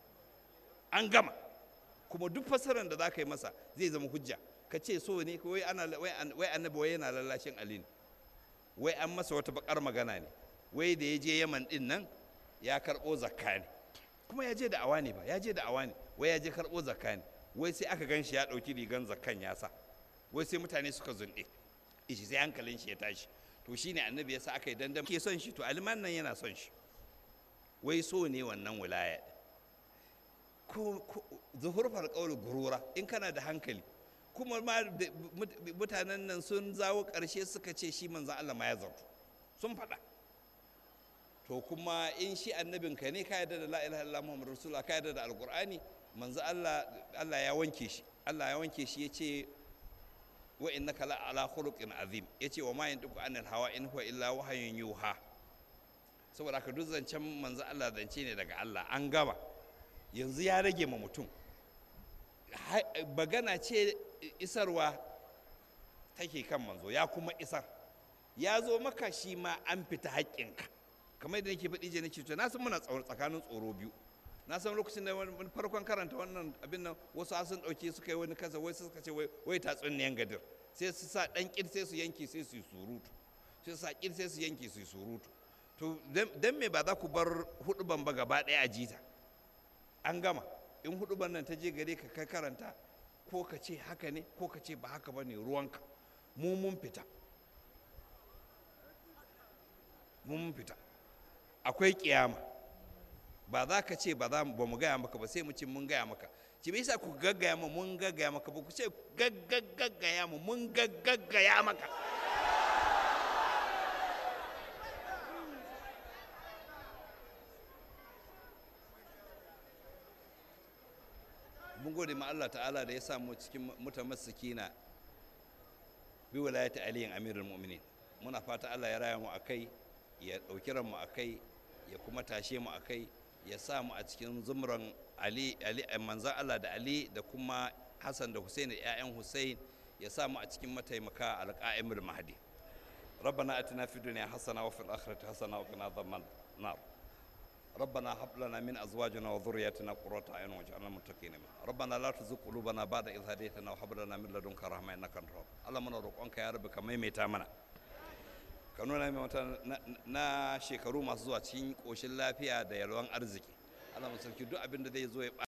an gama kuma duk fasaran da za ka yi masa zai zama hujja ka ce so ne wai ana wai annabi wai yana lallashin ali ne wai an masa wata bakar magana ne wai da ya je yaman din nan ya karɓo zakka ne kuma ya je da awa ne ba ya je da awa ne wai ya je karɓo zakka ne wai sai aka gan shi ya ɗauki rigan zakkan ya sa wai sai mutane suka zunɗe ishi sai hankalin shi ya tashi to shine annabi ya sa aka yi dandam ke son shi to aliman nan yana son shi wai so ne wannan wilaya ko zuhur farƙaul gurura in kana da hankali kuma ma mutanen nan sun zawo ƙarshe suka ce shi manzan Allah ma ya zartu sun faɗa to kuma in shi annabinka ne ka yarda da la ilaha illallah muhammadu rasulullah ka yarda da alqur'ani manzo Allah Allah ya wanke shi Allah ya wanke shi yace wa innaka la ala khuluqin azim yace wa ma yantiqu anil hawa in huwa illa wahyun yuha saboda haka duk zancen manzo Allah zance ne daga Allah an gaba yanzu ya rage ma mutum bagana ce isarwa take kan manzo ya kuma isar ya zo maka shi ma an fita haƙƙinka kamar yadda nake faɗi je nake to na san muna tsakanin tsoro biyu na san lokacin da wani farkon karanta wannan abin nan wasu sun ɗauke suka yi wani kasa wai suka ce wai tatsuniyan gadir sai su sa ɗan ƙir sai su yanke sai su yi surutu sai su sa ƙir sai su yanke su yi surutu to dan me ba za ku bar huɗuban ba gaba ɗaya a jita an gama in huɗuban nan ta je gare ka kai karanta ko ka ce haka ne ko ka ce ba haka ba ne ruwanka mu mun fita mun fita akwai kiyama ba za ka ce ba za ba mu gaya maka ba sai mu ce mun gaya maka ci bai sa ku gaggaya mu mun gaggaya maka ba ku ce gaggagaya mu mun gaggagaya maka gode ma Allah ta'ala da ya samu cikin mutamassikina bi wilayati aliyin amirul mu'minin muna fata Allah ya raya mu akai ya dauki ran mu akai ya kuma tashe mu akai ya sa mu a cikin zumran ali ali manzan Allah da ali da kuma Hassan da Hussein da ƴaƴan Hussein ya sa mu a cikin mataimaka alqa'imul mahdi ربنا اتنا في الدنيا حسنه وفي الاخره حسنه وقنا عذاب النار ربنا هب لنا من ازواجنا وذرياتنا قرة اعين واجعلنا متقين ربنا لا تزغ قلوبنا بعد إذ هديتنا وهب لنا من لدنك رحمة انك انت الوهاب الله muna roƙonka ya rabu ka maimaita mana ka nuna mai wata na shekaru masu zuwa cikin ƙoshin lafiya da yalwan arziki Allah mu sarki duk abin da zai zo ya